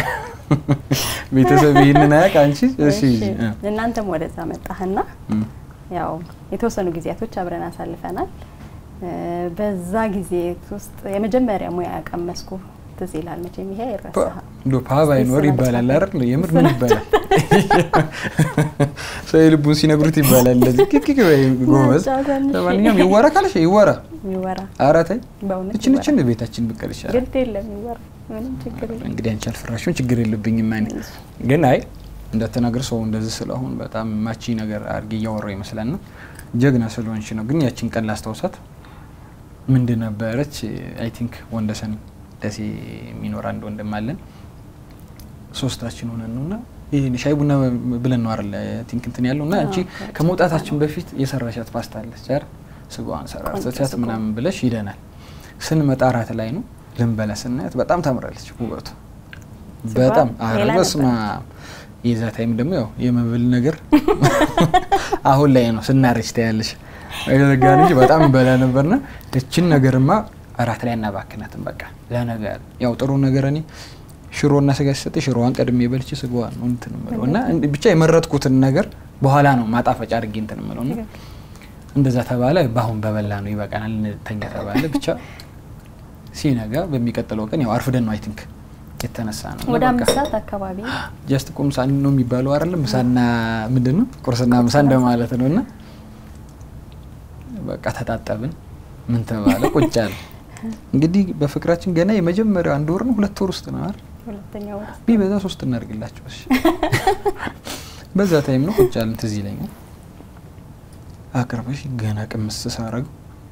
ቤተሰብ ይህንን አያውቅ አንቺ። እሺ እሺ፣ እ፣ እናንተም ወደዛ መጣህና እ። ያው የተወሰኑ ጊዜያቶች አብረን አሳልፈናል። እ፣ በዛ ጊዜ ውስጥ የመጀመሪያ ሙያ ያቀመስኩ ትዝ ይላል። መቼም ይሄ አይረሳህም። እንዶ ፓ ባይኖር እሱን ይባላል አጫውተን። አይደል? የምር እሱን ምን ይባላል? ሰው የልቡን ሲነግሩት ይባላል። እንደዚህ ኪኪ ወይ ጎበዝ። አጫውተን እሺ። ለማንኛውም ይወራ ካልሽ ይወራ። ይወራ ኧረ ተይ በእውነት እችን ይወራ። እችን ቤታችን ብቀር ይሻላል። ግድ የለም ይወራ፣ ምንም ችግር የለም። እንግዲህ አንቺ አልፈራሽም፣ ችግር የለብኝም። እኔ ግን አይ እንደተናገር ሰው እንደዚህ ስለሆን በጣም ማቺ ነገር አድርጌ እያወራው ይመስላል ነው ጀግና ስለሆንሽ ነው። ግን ያችን ቀን ላስታውሳት ምንድን ነበረች? አይ ቲንክ ወንደሰን ደሴ የሚኖር አንድ ወንድም አለን። ሶስታችን ሆነን ነው እና ይህን ሻይ ቡና ብለን ነው አይደል ቲንክ እንትን ያለው እና አንቺ አዎ፣ ከመውጣታችን በፊት የሰራሻት ፓስታ አለች አይደል? ስጋዋን ሰራርተሻት ስጋ። ምናምን ብለሽ ሂደናል። ስንመጣ እራት ላይ ነው ልንበላ ስናያት በጣም ታምራለች ውበቱ ስጋዋ በጣም ሌላ አረ በስመ አብ። የዛ ታይም ደግሞ ያው የመብል ነገር አሁን ላይ ነው ስናረጅ ታያለሽ። ጋ ልጅ በጣም እንበላ ነበርና እችን ነገርማ እራት ላይ እናባክናትም። በቃ ለነገር ያው ጥሩ ነገር እኔ ሽሮና ስጋ ሲሰጥ ሽሮዋን ቀድሜ በልቼ ስጋዋን ነው እንትን እምለው እና እንድ- ብቻ የመረጥኩትን ነገር በኋላ ነው ማጣፈጫ አድርጌ እንትን እምለው እና እንደዛ ተባለ። በአሁን በበላ ነው ይበቃናል እንተኛ ተባለ። ብቻ ሲነጋ በሚቀጥለው ቀን ያው አርፍደን ነው አይ ቲንክ የተነሳ ነው እና ወደ በቃ አምስት ሰዓት አካባቢ ጀስት ቁም ሳን ነው የሚባለው አይደለም። ምሳና ምንድን ነው ቁርስና ምሳ እንደማለት ነው። እና በቃ ተጣጠብን። ምን ተባለ ቁጭ አለ። እንግዲህ በፍቅራችን ገና የመጀመሪያው አንድ ወር ነው ሁለት ወር ውስጥ ነው አይደል? ሁለተኛው ወር ቢበዛ ሶስት እናድርግላቸው። እሺ በዛ ታይም ነው ቁጭ አለን። ትዝ ይለኛል አቅርበሽ ገና ቅምስ ሳረገው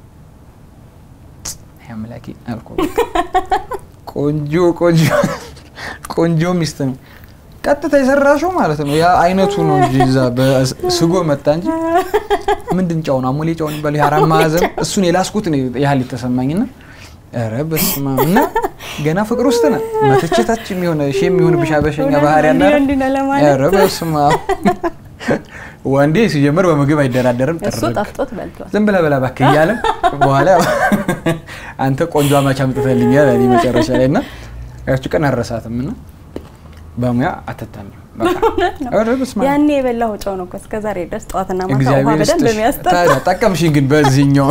አምላኬ አልኩ። በቃ ቆንጆ ቆንጆ ቆንጆ ሚስት ነው። ቀጥታ የሰራሽው ማለት ነው። ያ አይነቱ ነው እንጂ እዛ በስጎ መጣ እንጂ ምንድን ጫው ነው አሞሌ ጫው የሚባለው የአራት ማዕዘን እሱን የላስኩት ነው ያህል የተሰማኝና ኧረ በስመ አብ እና ገና ፍቅር ውስጥ ነን። መተቸታች የሚሆነ ሺ የሚሆን ብሻ በሸኛ ባህሪ ያለ እንዲህ እንዲህ ነው ለማለት ኧረ በስመ አብ ዋንዴ ሲጀምር በምግብ አይደራደርም። እሱ ጥርግ ጠፍቶት በልቷል። ዝም ብለህ በላ እባክህ እያለ በኋላ አንተ ቆንጆ አማች አምጥተህልኛል እኔ መጨረሻ ላይ እና ያቺ ቀን አረሳትም እና በሙያ አትታሚም። በቃ ኧረ በስመ አብ። ያኔ የበላው ጨው ነው እኮ እስከ ዛሬ ድረስ ጠዋትና ማታ ውሃ እግዚአብሔር በደንብ ይስጥሽ። የሚያስጠጣ ታዲያ ጠቀምሽኝ ግን በዚህኛው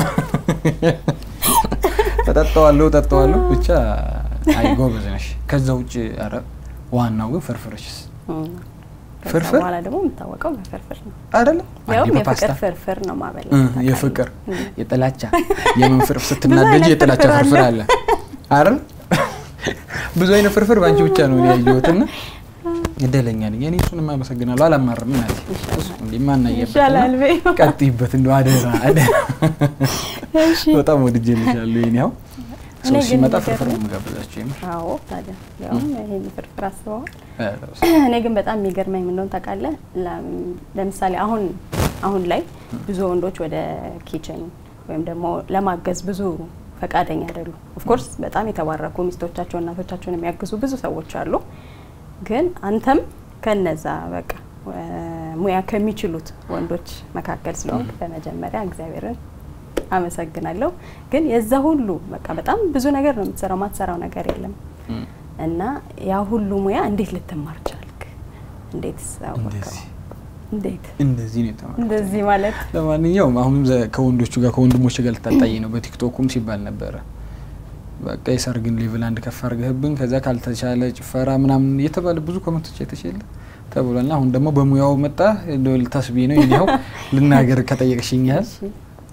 እጠጣዋለሁ እጠጣዋለሁ ብቻ አይ ጎበዝ ነሽ። ከዛ ውጭ ኧረ ዋናው ግን ፍርፍርሽስ እም። ከዛ ፍርፍር? በኋላ ደግሞ የምታወቀው በፍርፍር ነው። አይደለም ያውም አንዴ የፍቅር በፓስታ ፍርፍር ነው ማበላ እ የፍቅር የጥላቻ የምን ፍርፍር ስትናደጂ አይነት የጥላቻ ፍርፍር ፍርፍር አለ። አለ አይደል? ብዙ አይነት ፍርፍር በአንቺ ብቻ ነው እኔ ያየሁት እና እድለኛ ነኝ። እኔ እሱንም አመሰግናለሁ። አላማርም እናቴ እንዴ ማናየበት ይሻላል በይ። ቀጥይበት እንደው አደራ አደራ። እሺ። በጣም ወድጄልሻለሁ። የእኔ ያው እኔ ሰው ግን ሲመጣ ፍርፍር ነው የሚገርመኝ- የምጋብዛቸው የምር አዎ ታዲያ ያውም ይሄን ፍርፍር አስበዋል። ኧረ እኔ ግን በጣም የሚገርመኝ ምን እንደሆነ ታውቃለህ? ለም- ለምሳሌ አሁን አሁን ላይ ብዙ ወንዶች ወደ ኪችን ወይም ደግሞ ለማገዝ ብዙ ፈቃደኛ አይደሉም። ኦፍኮርስ በጣም የተባረኩ ሚስቶቻቸው እናቶቻቸውን የሚያግዙ ብዙ ሰዎች አሉ። ግን አንተም ከነዛ በቃ እ፣ ሙያ ከሚችሉት ወንዶች መካከል ስለሆንክ በመጀመሪያ እግዚአብሔርን አመሰግናለሁ። ግን የዛ ሁሉ በቃ በጣም ብዙ ነገር ነው የምትሰራው፣ ማትሰራው ነገር የለም እም፣ እና ያ ሁሉ ሙያ እንዴት ልትማር ቻልክ? እንዴት አወቅከው? እንደዚህ እንዴት እንደዚህ ነው የተማርኩት። እንደዚህ ማለት ለማንኛውም አሁንም ዘ- ከወንዶቹ ጋር ከወንድሞች ጋር ልታጣይ ነው። በቲክቶኩም ሲባል ነበረ በቃ የሰርግን ሌቭል አንድ ከፍ አድርገህብን ከዛ ካልተቻለ ጭፈራ ምናምን እየተባለ ብዙ ኮመንቶች የተችለ ተብሏልና አሁን ደግሞ በሙያው መጣ እንደው ልታስቢ ነው ይኸው ልናገር ከጠየቅሽኝ ያህል እሺ፣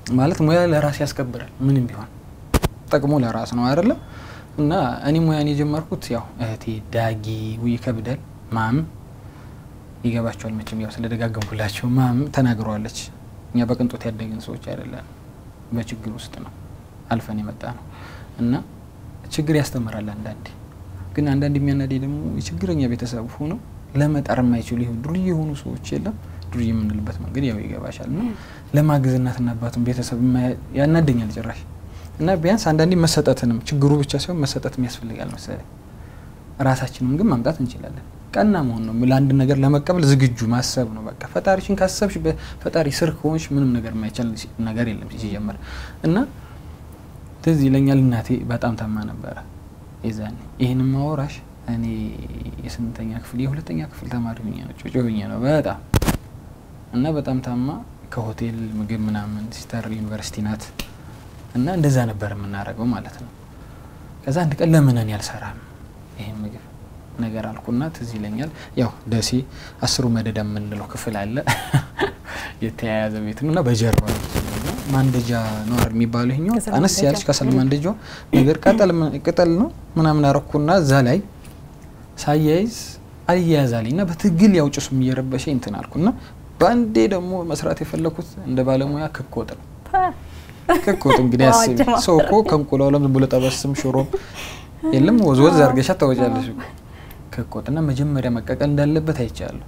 ማለት ሙያ ለራስ ያስከብራል። ምንም ቢሆን ጠቅሞ ለራስ ነው አይደለም። እና እኔ ሙያን የጀመርኩት ያው እህቴ ዳጊ ውይ ይከብዳል ማም ይገባቸዋል መቼም ያው ስለደጋገምኩላቸው ማም ተናግረዋለች። እኛ በቅንጦት ያደግን ሰዎች አይደለን፣ በችግር ውስጥ ነው አልፈን የመጣ ነው እና ችግር ያስተምራል። አንዳንዴ ግን አንዳንድ የሚያናደኝ ደግሞ የችግረኛ ቤተሰብ ሆነው ለመጣር የማይችሉ ይሁን ዱርዬ የሆኑ ሰዎች የለም ዱርዬ የምንልበት መንገድ ያው ይገባሻል። እና ለማገዝ እናትና አባቱን ቤተሰብ ያናደኛል ጭራሽ እና ቢያንስ አንዳንዴ መሰጠትንም ችግሩ ብቻ ሳይሆን መሰጠትም ያስፈልጋል መሰለኝ። ራሳችንም ግን ማምጣት እንችላለን። ቀና መሆን ነው። ለአንድ ነገር ለመቀበል ዝግጁ ማሰብ ነው። በቃ ፈጣሪሽን ካሰብሽ በፈጣሪ ስር ከሆንሽ ምንም ነገር የማይቻል ነገር የለም ሲጀመር እና ትዝ ይለኛል እናቴ በጣም ታማ ነበረ የዛኔ። ይህን ማወራሽ እኔ የስምንተኛ ክፍል የሁለተኛ ክፍል ተማሪ ሁኜ ነው ጮጮ ሁኜ ነው በጣም እና በጣም ታማ ከሆቴል ምግብ ምናምን ሲስተር ዩኒቨርሲቲ ናት እና እንደዛ ነበር የምናደርገው ማለት ነው። ከዛ አንድ ቀን ለምን እኔ አልሰራም ይህን ምግብ ነገር አልኩና ትዝ ይለኛል ያው ደሴ አስሩ መደዳ የምንለው ክፍል አለ የተያያዘ ቤት ነው እና በጀርባ ማንደጃ ነዋር የሚባለው ይሄኛው አነስ ያለች ከሰል ማንደጃ ነገር ቅጠል ነው ምናምን አረኩና እዛ ላይ ሳያይዝ አልያያዛልኝ እና በትግል ያው ጭሱም እየረበሸ እንትን አልኩና በአንዴ ደግሞ መስራት የፈለኩት እንደ ባለሙያ ክክ ወጥ ነው። ክክ ወጥ እንግዲህ አስቢ፣ ሰው እኮ ከእንቁላሉም ዝም ብሎ ጠበስም ሽሮም የለም ወዝ ወዝ አድርገሻ ታወጫለሽ። ክክ ወጥና መጀመሪያ መቀቀል እንዳለበት አይቻለሁ።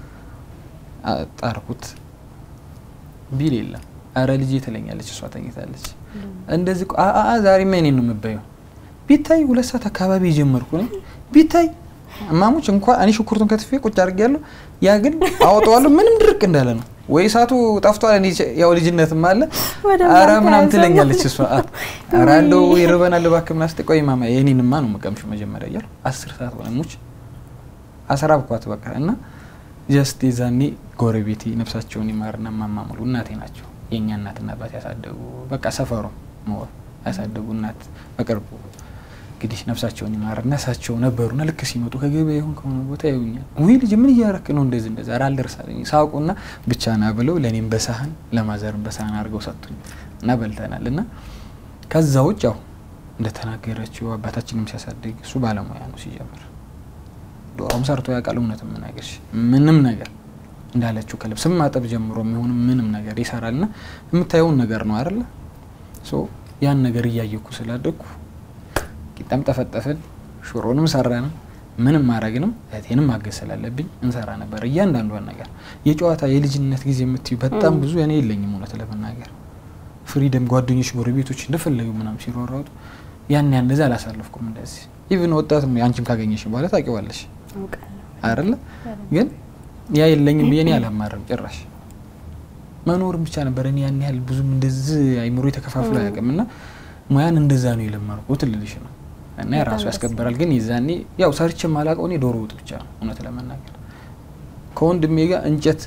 ጣርኩት ቢል የለም አረ ልጅ ትለኛለች፣ እሷ ተኝታለች። እንደዚህ ዛሬማ እኔን ነው የምበየው። ቢታይ ሁለት ሰዓት አካባቢ የጀመርኩ ነኝ ቢታይ እማሞች እንኳ እኔ ሽኩርቱን ከትፌ ቁጭ አድርጌያለሁ። ያ ግን አወጣዋለሁ ምንም ድርቅ እንዳለ ነው ወይ እሳቱ ጠፍቷል። እኔ ያው ልጅነትም አለ አረ ምናምን ትለኛለች እሷ። አረ እንደው ይርበናል እባክህ ምናምን ስትይ ቆይ ማማ የኔንማ ነው የምቀምሽው መጀመሪያ እያልኩ አስር ሰዓት ሆነ ሙች አስራብኳት በቃ እና ጀስት የዛኔ ጎረቤቴ ነፍሳቸውን ይማርና ማማሙሉ እናቴ ናቸው የእኛ እናትና አባት ያሳደጉ በቃ ሰፈሩ ያሳደጉ እናት በቅርቡ እንግዲህ ነፍሳቸውን ይማርና እሳቸው ነበሩና ልክ ሲመጡ ከገበያ ይሁን ከሆነ ቦታ ያዩኛል። ውይ ልጅ ምን እያረክ ነው እንደዚህ እንደዛ ኧረ አልደርሳለኝ ሳውቁና ብቻ ና ብለው ለእኔም በሳህን ለማዘርም በሳህን አድርገው ሰጡኝ እና በልተናል። እና ከዛ ውጭ ያው እንደተናገረችው አባታችንም ሲያሳድግ እሱ ባለሙያ ነው ሲጀምር ዶሮም ሰርቶ ያውቃል። እውነት የምናገርሽ ምንም ነገር እንዳለችው ከልብስም ማጠብ ጀምሮ የሚሆን ምንም ነገር ይሰራል። ና የምታየውን ነገር ነው አይደለ? ያን ነገር እያየኩ ስላደግኩ ቂጣም ጠፈጠፍን፣ ሽሮንም ሰራን፣ ምንም ማድረግንም እህቴንም ማገዝ ስላለብኝ እንሰራ ነበር። እያንዳንዷን ነገር የጨዋታ የልጅነት ጊዜ የምትዩ በጣም ብዙ እኔ የለኝም እውነት ለመናገር ፍሪደም፣ ጓደኞች፣ ጎረቤቶች እንደፈለጉ ምናምን ሲሯሯጡ ያን ያን እንደዛ አላሳለፍኩም። እንደዚህ ኢቭን ወጣት አንቺም ካገኘሽ በኋላ ታውቂዋለሽ አይደለ? ግን ያ የለኝም ብዬ እኔ አላማርም ጭራሽ መኖርም ብቻ ነበር። እኔ ያን ያህል ብዙም እንደዚህ አይምሮ የተከፋፍሎ አያውቅም እና ሙያን እንደዛ ነው የለመድኩት ልልሽ ነው። እና የራሱ ያስከብራል። ግን የዛኔ ያው ሰርቼ የማላውቀው እኔ ዶሮ ወጥ ብቻ ነው እውነት ለመናገር ከወንድሜ ጋር እንጨት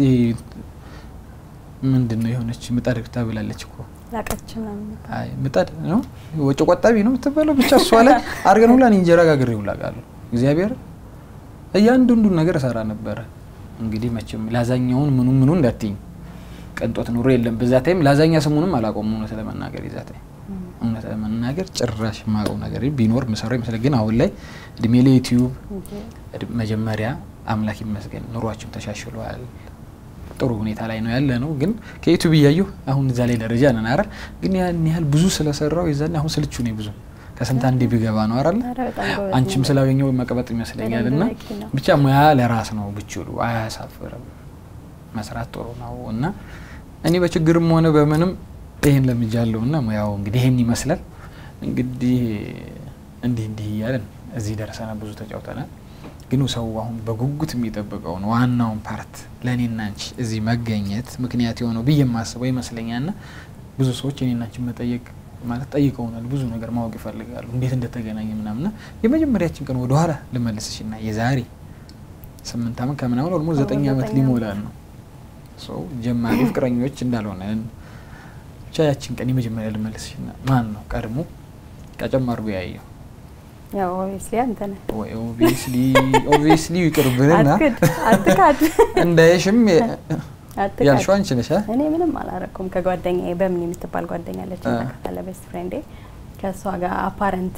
ምንድን ነው የሆነች ምጣድ ብላለች እኮ አይ ምጣድ ነው ወጪ ቆጣቢ ነው የምትባለው ብቻ እሷ ላይ አድርገን ሁላ እኔ እንጀራ ጋግሬ ሁላ ቃለሁ እግዚአብሔር እያንዳንዱን ነገር እሰራ ነበረ። እንግዲህ መቼም ላዛኛውን ምኑ ምኑ እንዳትኝ ቅንጦት ኑሮ የለም። በዛ ታይም ላዛኛ ስሙንም አላቆም እውነት ለመናገር የዛ ታይም እውነት ለመናገር ጭራሽ ማቀው ነገር ቢኖር ምሰራው ይመስላል። ግን አሁን ላይ እድሜ ለዩቲዩብ መጀመሪያ አምላክ ይመስገን ኑሯችን ተሻሽሏል። ጥሩ ሁኔታ ላይ ነው ያለ ነው። ግን ከዩቲዩብ እያየሁ አሁን እዛ ላይ ደረጃ ነን አይደል? ግን ያን ያህል ብዙ ስለሰራው የዛኔ አሁን ስልቹ ነኝ ብዙ ከስንት አንዴ ቢገባ ነው አይደል? አንቺም ስላገኘው መቀበጥ ይመስለኛል። እና ብቻ ሙያ ለራስ ነው ብችሉ አያሳፍርም። መስራት ጥሩ ነው እና እኔ በችግርም ሆነ በምንም ይህን ለምጃለሁ እና ሙያው እንግዲህ ይህን ይመስላል። እንግዲህ እንዲህ እንዲህ እያለን እዚህ ደርሰናል። ብዙ ተጫውተናል። ግን ሰው አሁን በጉጉት የሚጠብቀውን ዋናውን ፓርት ለእኔና አንቺ እዚህ መገኘት ምክንያት የሆነው ብዬ የማስበው ይመስለኛል። ና ብዙ ሰዎች እኔና አንቺን መጠየቅ ማለት ጠይቀውናል። ብዙ ነገር ማወቅ ይፈልጋሉ፣ እንዴት እንደተገናኘ ምናምና የመጀመሪያችን ቀን ወደኋላ ልመልስሽ ና የዛሬ ስምንት ዓመት ከምናምን ኦልሞስት ዘጠኝ ዓመት ሊሞላል ነው ሰው ጀማሪ ፍቅረኞች እንዳልሆነን ብቻ ያችን ቀን የመጀመሪያ ልመልስሽ ና ማን ነው ቀድሞ ቀጨም አድርጎ ያየው? ያው ኦብቪስሊ አንተ ነህ። ወይ ኦብቪስሊ ኦብቪስሊ ይቅርብንና አትካድ እንዳይሽም አትቃጭ። ያልሽው አንቺ ነሽ አ? እኔ ምንም አላረኩም። ከጓደኛዬ በምን የምትባል ጓደኛ አለች አ። ታውቃታለህ? ቤስት ፍሬንዴ ከእሷ ጋር አፓረንት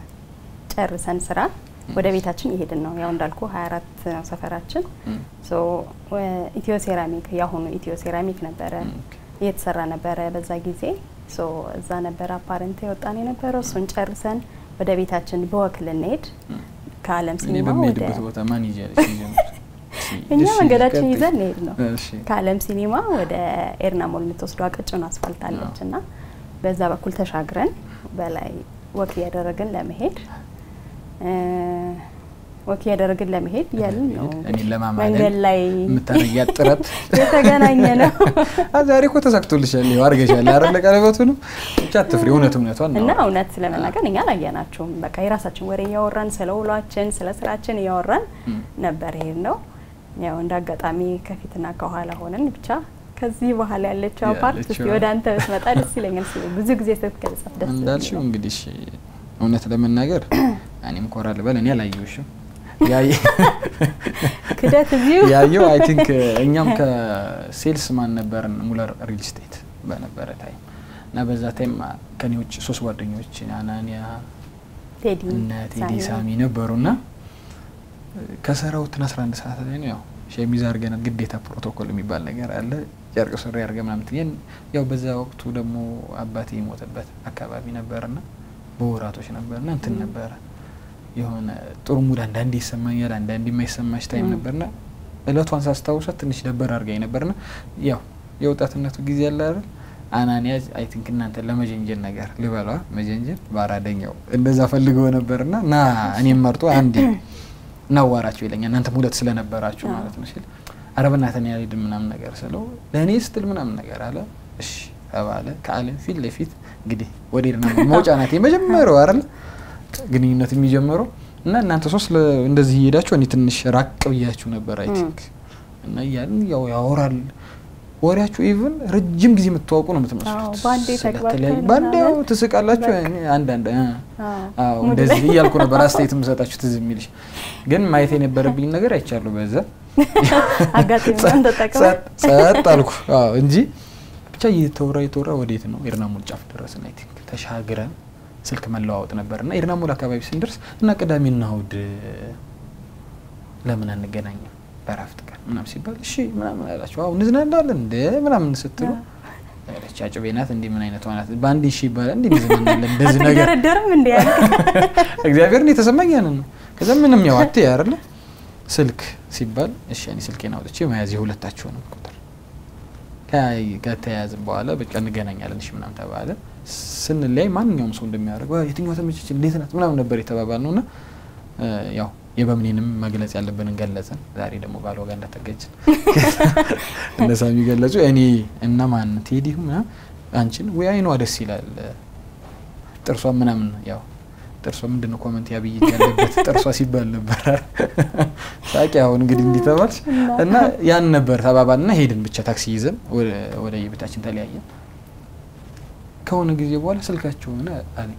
ጨርሰን ስራ ወደ ቤታችን እየሄድን ነው። ያው እንዳልኩ 24 ነው ሰፈራችን። እም፣ ሶ ኢትዮ ሴራሚክ ያሁኑ ኢትዮ ሴራሚክ ነበረ እም፣ እየተሰራ ነበረ በዛ ጊዜ። ሶ እዛ ነበረ አፓረንት የወጣን የነበረው። እሱን ጨርሰን ወደ ቤታችን በወክ ልንሄድ እም። ከአለም እኔ ሲኒማ ወደ በሚሄድበት ቦታ ማን ይዣለሽ? ሲጀምር እኛ እሺ፣ መንገዳችን ቀጥይ። ይዘን እንሄድ ነው እሺ ከአለም ሲኒማ ወደ ኤርና ሞል የምትወስደው አቀጭን አስፋልት አለች እና በዛ በኩል ተሻግረን በላይ ወክ እያደረግን ለመሄድ እ፣ ወክ እያደረግን ለመሄድ ያልን ነው እኔን ለማማለል መንገድ ላይ የምታረጊያት ጥረት የተገናኘ ነው አ፣ ዛሬ እኮ ተሳክቶልሻል። ይኸው አድርገሻል አይደል? ቀለበቱንም ብቻ አትፍሪ፣ እውነት እውነቷን ነው። እና እውነት ለመናገር እኛ አላየናቸውም። በቃ የራሳችን ወሬ እያወራን ስለ ውሏችን ስለ ስራችን እያወራን እም። ነበር ይሄድ ነው። ያው እንደ አጋጣሚ ከፊትና ከኋላ ሆነን ብቻ ከዚህ በኋላ ያለችው ፓርት እስቲ ያለችው- ወደ አንተ ብትመጣ ደስ ይለኛል። እስኪ ብዙ ጊዜ ስትገልጻት ደስ እንዳልሽው የሚለው። እንግዲህ እሺ፣ እውነት ለመናገር እኔም ኮራ ልበል እኔ አላየሁሽም። ያየ ክደት እዚሁ ያየው አይ ቲንክ እኛም ከሴልስ ማን ነበርን ሙለር ሪል ስቴት በነበረ ታይም እና በዛ ታይም ከኔ ውጭ ሶስት ጓደኞች አናኒያ ቴዲ እነ ቴዲ ሳሚ ነበሩ እና ከሰራውትን 11 ሰዓት ላይ ነው ያው ሸሚዝ አድርገናል። ግዴታ ፕሮቶኮል የሚባል ነገር አለ። ጨርቅ ሱሪ አድርገን ምናምን ትይን ያው በዛ ወቅቱ ደግሞ አባቴ የሞተበት አካባቢ ነበርና በወራቶች ነበርና እንትን ነበረ የሆነ ጥሩ ሙድ አንዳንዴ ይሰማኛል፣ አንዳንዴ የማይሰማሽ ታይም ም። ነበርና እለቷን ሳስታውሳት ትንሽ ደበር አድርጋኝ ነበርና ያው የወጣትነቱ ጊዜ ያለ አይደል አናኒያ አይ ቲንክ እናንተ ለመጀንጀን ነገር ልበሏ መጀንጀን በአራደኛው እንደዛ ፈልገው ነበርና ና እኔም መርጦ አንዴ እናዋራቸው ይለኛል እናንተም ሁለት ስለነበራችሁ አዎ። ማለት ነው ሲል ኧረ በእናትህ እኔ አልሄድም ምናምን ነገር ስለው ለእኔ ስትል ምናምን ነገር አለ እሺ ተባለ ከአለም ፊት ለፊት እንግዲህ ወደ ሄድና መውጫ ናት የመጀመሪያው አይደል ግንኙነት የሚጀምረው እና እናንተ ሶስት ለ- እንደዚህ እየሄዳችሁ እኔ ትንሽ ራቅ ብያችሁ ነበር አይ ም። ቲንክ እና እያልን ያው ያወራል ወሬያችሁ ኢቭን ረጅም ጊዜ የምትዋውቁ ነው አዎ፣ የምትመስሉት በአንዴ ስለተለያዩ- ተግባብተን በአንዴ ያው ምናምን ትስቃላችሁ በቃ። እኔ አንዳንድ እ አዎ፣ አዎ ሙድ እንደዚህ ላይ። እያልኩ ነበር አስተያየት የምሰጣችሁ ትዝ የሚልሽ ግን ማየት የነበረብኝ ነገር አይቻለሁ በዛ አጋጣሚውን ተጠቅመን ጸጥ ጸጥ አልኩ አዎ እንጂ ብቻ እየተወራ እየተወራ ወዴት ነው ኤርናሞል ጫፍ ደረስን አይ ቲንክ ተሻግረን ስልክ መለዋወጥ ነበር እና ኤርናሞል አካባቢ ስንደርስ እና ቅዳሜና እሑድ ለምን አንገናኝም በእረፍት ቀን ምናምን ሲባል እሺ ምናምን አላቸው አሁ እንዝናናለን እንደ ምናምን ስትሉ ያለች አጭቤ ናት እንዲህ ምን አይነት ናት በአንድ እሺ ይባላል እንዲህ እንዝናናለን እንደዚህ ነገር አትደረደርም እንዲ ያለ እግዚአብሔርን የተሰማኝ ያንን ነው። ከዛ ምንም ያው አትይ አይደለ ስልክ ሲባል እሺ እኔ ስልኬን አውጥቼ መያዝ የሁለታችሁንም ቁጥር ከያይ- ከተያያዝን በኋላ በቃ እንገናኛለን እሺ ምናምን ተባለ። ስንለያይ ማንኛውም ሰው እንደሚያደርግ "ዋ፣ የትኛዋ ተመቸች እንዴት ናት ምናምን ነበር የተባባል ነው እና ያው የበምኔንም መግለጽ ያለብንን ገለጽን። ዛሬ ደግሞ ባል ወጋ እንዳተገችን እነሳ የሚገለጹ እኔ እና ማን ቴዲ ምናምን አንቺን ወይ አይኗ ደስ ይላል ጥርሷ ምናምን ያው ጥርሷ ምንድን ነው ኮመንት ያብይ ያለበት ጥርሷ ሲባል ነበር ሳቂ። አሁን እንግዲህ እንዲህ ተባልሽ እና ያን ነበር ተባባል እና ሄድን ብቻ ታክሲ ይዘን ወደ የቤታችን ተለያየን። ከሆነ ጊዜ በኋላ ስልካቸው ሆነ አለኝ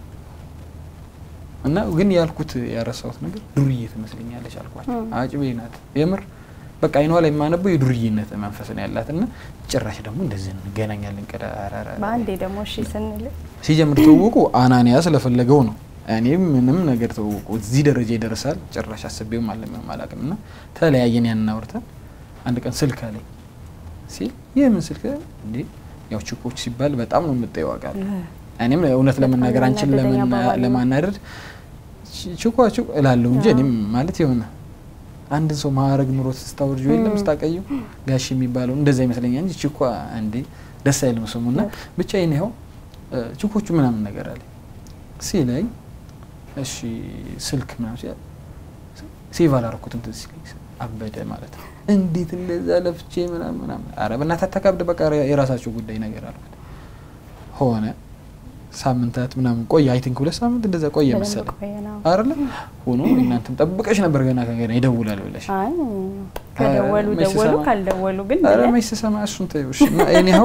እና ግን ያልኩት ያረሳሁት ነገር ዱርዬ ትመስለኛለች አልኳቸው። አጭቤ ናት የምር በቃ አይኗ ላይ የማነበው የዱርዬነት መንፈስ ነው ያላት እና ጭራሽ ደግሞ እንደዚህ እንገናኛለን። ቀዳራራ በአንዴ ደግሞ እሺ ስንል ሲጀምር ትውውቁ አናንያ ስለፈለገው ነው። እኔ ምንም ነገር ትውውቁ እዚህ ደረጃ ይደርሳል ጭራሽ አስቤውም አለምም አላውቅም። እና ተለያየን። ያን አውርተን አንድ ቀን ስልክ አለኝ ሲል ይህ ምን ስልክ እንዴ? ያው ችኮች ሲባል በጣም ነው የምጠየው አውቃለሁ። እኔም እውነት ለመናገር አንቺን ለማናደድ ችኳ ችኳ እላለሁ እንጂ እኔም ማለት የሆነ አንድን ሰው ማዕረግ ኑሮት ስታወርጁ የለም ስታቀዩ ጋሽ የሚባለው እንደዛ ይመስለኛል እንጂ ችኳ እንዴ ደስ አይልም ስሙ እና ብቻ ይህን ይኸው ችኮቹ ምናምን ነገር አለ ሲለኝ እሺ ስልክ ምናምን ሲል ሴቭ አላረኩትም ትዝ ሲለኝ አበደ ማለት ነው። እንዴት እንደዛ ለፍቼ ምናምን ምናምን ኧረ በእናትህ አታካብድ በቃ የራሳቸው ጉዳይ ነገር አልኩት። ሆነ ሳምንታት ምናምን ቆየ። አይ ቲንክ ሁለት ሳምንት እንደዛ ቆየ መሰለኝ አይደለ? ሆኖ እናንተም ጠብቀሽ ነበር ገና ከገና ይደውላል ብለሽ ከደወሉ ደወሉ፣ ካልደወሉ ግን ኧረ መች ስሰማ እሱን ተይው እሺ። እና ኤኒሃው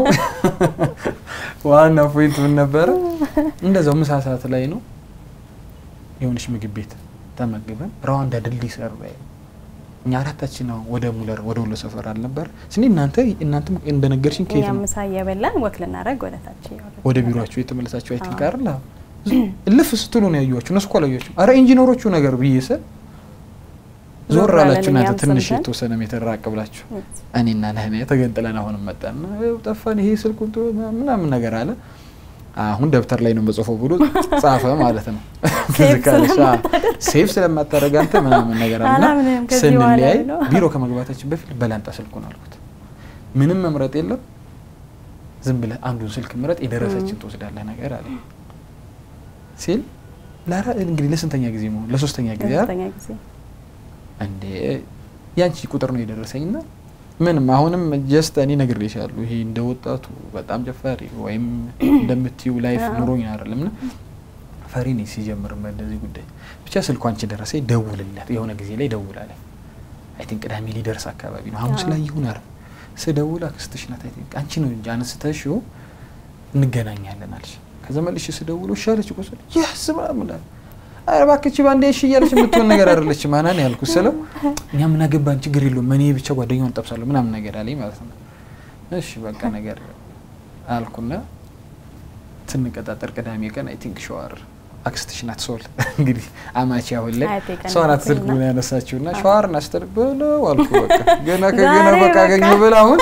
ዋና ፖይንት ምን ነበረ? እንደዛው ምሳ ሰዓት ላይ ነው የሆነች ምግብ ቤት ተመግበን ራዋንዳ ድልድይ ሰሩ ላይ እኛ አራታችን ነው ወደ ሙለር ወደ ወሎ ሰፈር አልነበር ስኒ እናንተ እናንተም እንደነገርሽኝ ከየት እኛም ነው ምሳ እየበላን ወክ ልናደርግ ወደ ታች እያወረድን ወደ ነበር። ቢሮአችሁ የተመለሳችሁ አይ ቲንክ አይደል? አዎ። እልፍ ስትሉ ነው ያዩዋችሁ። እነሱ እኮ አላዩዋችሁም። አረ ኢንጂነሮቹ ነገር ብዬ ስል ዞር ዞር አለን አላችሁ እናንተ እኛም ትንሽ ሰምተን። የተወሰነ ሜትር ራቅ ብላችሁ እኔና ነህነ ተገንጥለን አሁንም መጣና "ይኸው ጠፋን፣ ይሄ ስልኩ እንትኑ ምናምን ነገር አለ። አሁን ደብተር ላይ ነው መጽፎ ብሎ ጻፈ ማለት ነው። ሴቭ ትዝ ካለሽ፣ አዎ፣ ስለማታደርግ። ሴቭ ስለማታደርግ አንተ ምናምን ነገር አለና አላምንም ከዚህ በኋላ ስንለያይ ነው። ቢሮ ከመግባታችን በፊት በላንጣ ስልኩን አልኩት። ምንም መምረጥ የለም ዝም ብለህ አንዱን ስልክ ምረጥ፣ የደረሰችን ትወስዳለህ ነገር አለ ሲል ላራ እንግዲህ ለስንተኛ ጊዜ መሆን ለሶስተኛ ጊዜ አይደል? ለሶስተኛ ጊዜ እንዴ ያንቺ ቁጥር ነው የደረሰኝ ና ምንም አሁንም ጀስት እኔ ነግሬሻለሁ። ይሄ እንደ ወጣቱ በጣም ጨፋሪ ወይም እንደምትዩ ላይፍ አዎ። ኑሮኝ አይደለም ና ፈሪ ነኝ ሲጀምርም በእንደዚህ ጉዳይ ብቻ ስልኩ አንቺ ደረሰኝ ደውልለት የሆነ ጊዜ ላይ ደውላለኝ። አይ ቲንክ ቅዳሜ ሊደርስ አካባቢ ነው ሐሙስ አዎ። ላይ ይሁን አረ ስደውል አክስትሽ ናት አይ ቲንክ አንቺ ነው እንጂ አነስተሽው እንገናኛለን አለሽ። ከዛ መልሼ ስደውል እሺ አለች እኮ ስል ያስ ምናምን አለ። ኧረ እባክሽ ባንዴ እሺ እያለች የምትሆን ነገር አይደለችም። አናን ያልኩት ስለው እኛ ምን አገባን ችግር የለውም እኔ ብቻ ጓደኛውን ጠብሳለሁ ምናምን ነገር አለኝ ማለት ነው። እሺ በቃ ነገር አልኩና ስንቀጣጠር ቅዳሜ ቀን አይ ቲንክ ሸዋር አክስትሽ ናት ሶል እንግዲህ አማቺ አሁን ላይ አያቴ ቀን እሷ ናት ናት ስልክ እና- ያነሳችው እና ሸዋር ናስተር ብለው አልኩ በቃ ገና ከገና ዛሬ በቃ በቃ አገኘሁ ብላ አሁን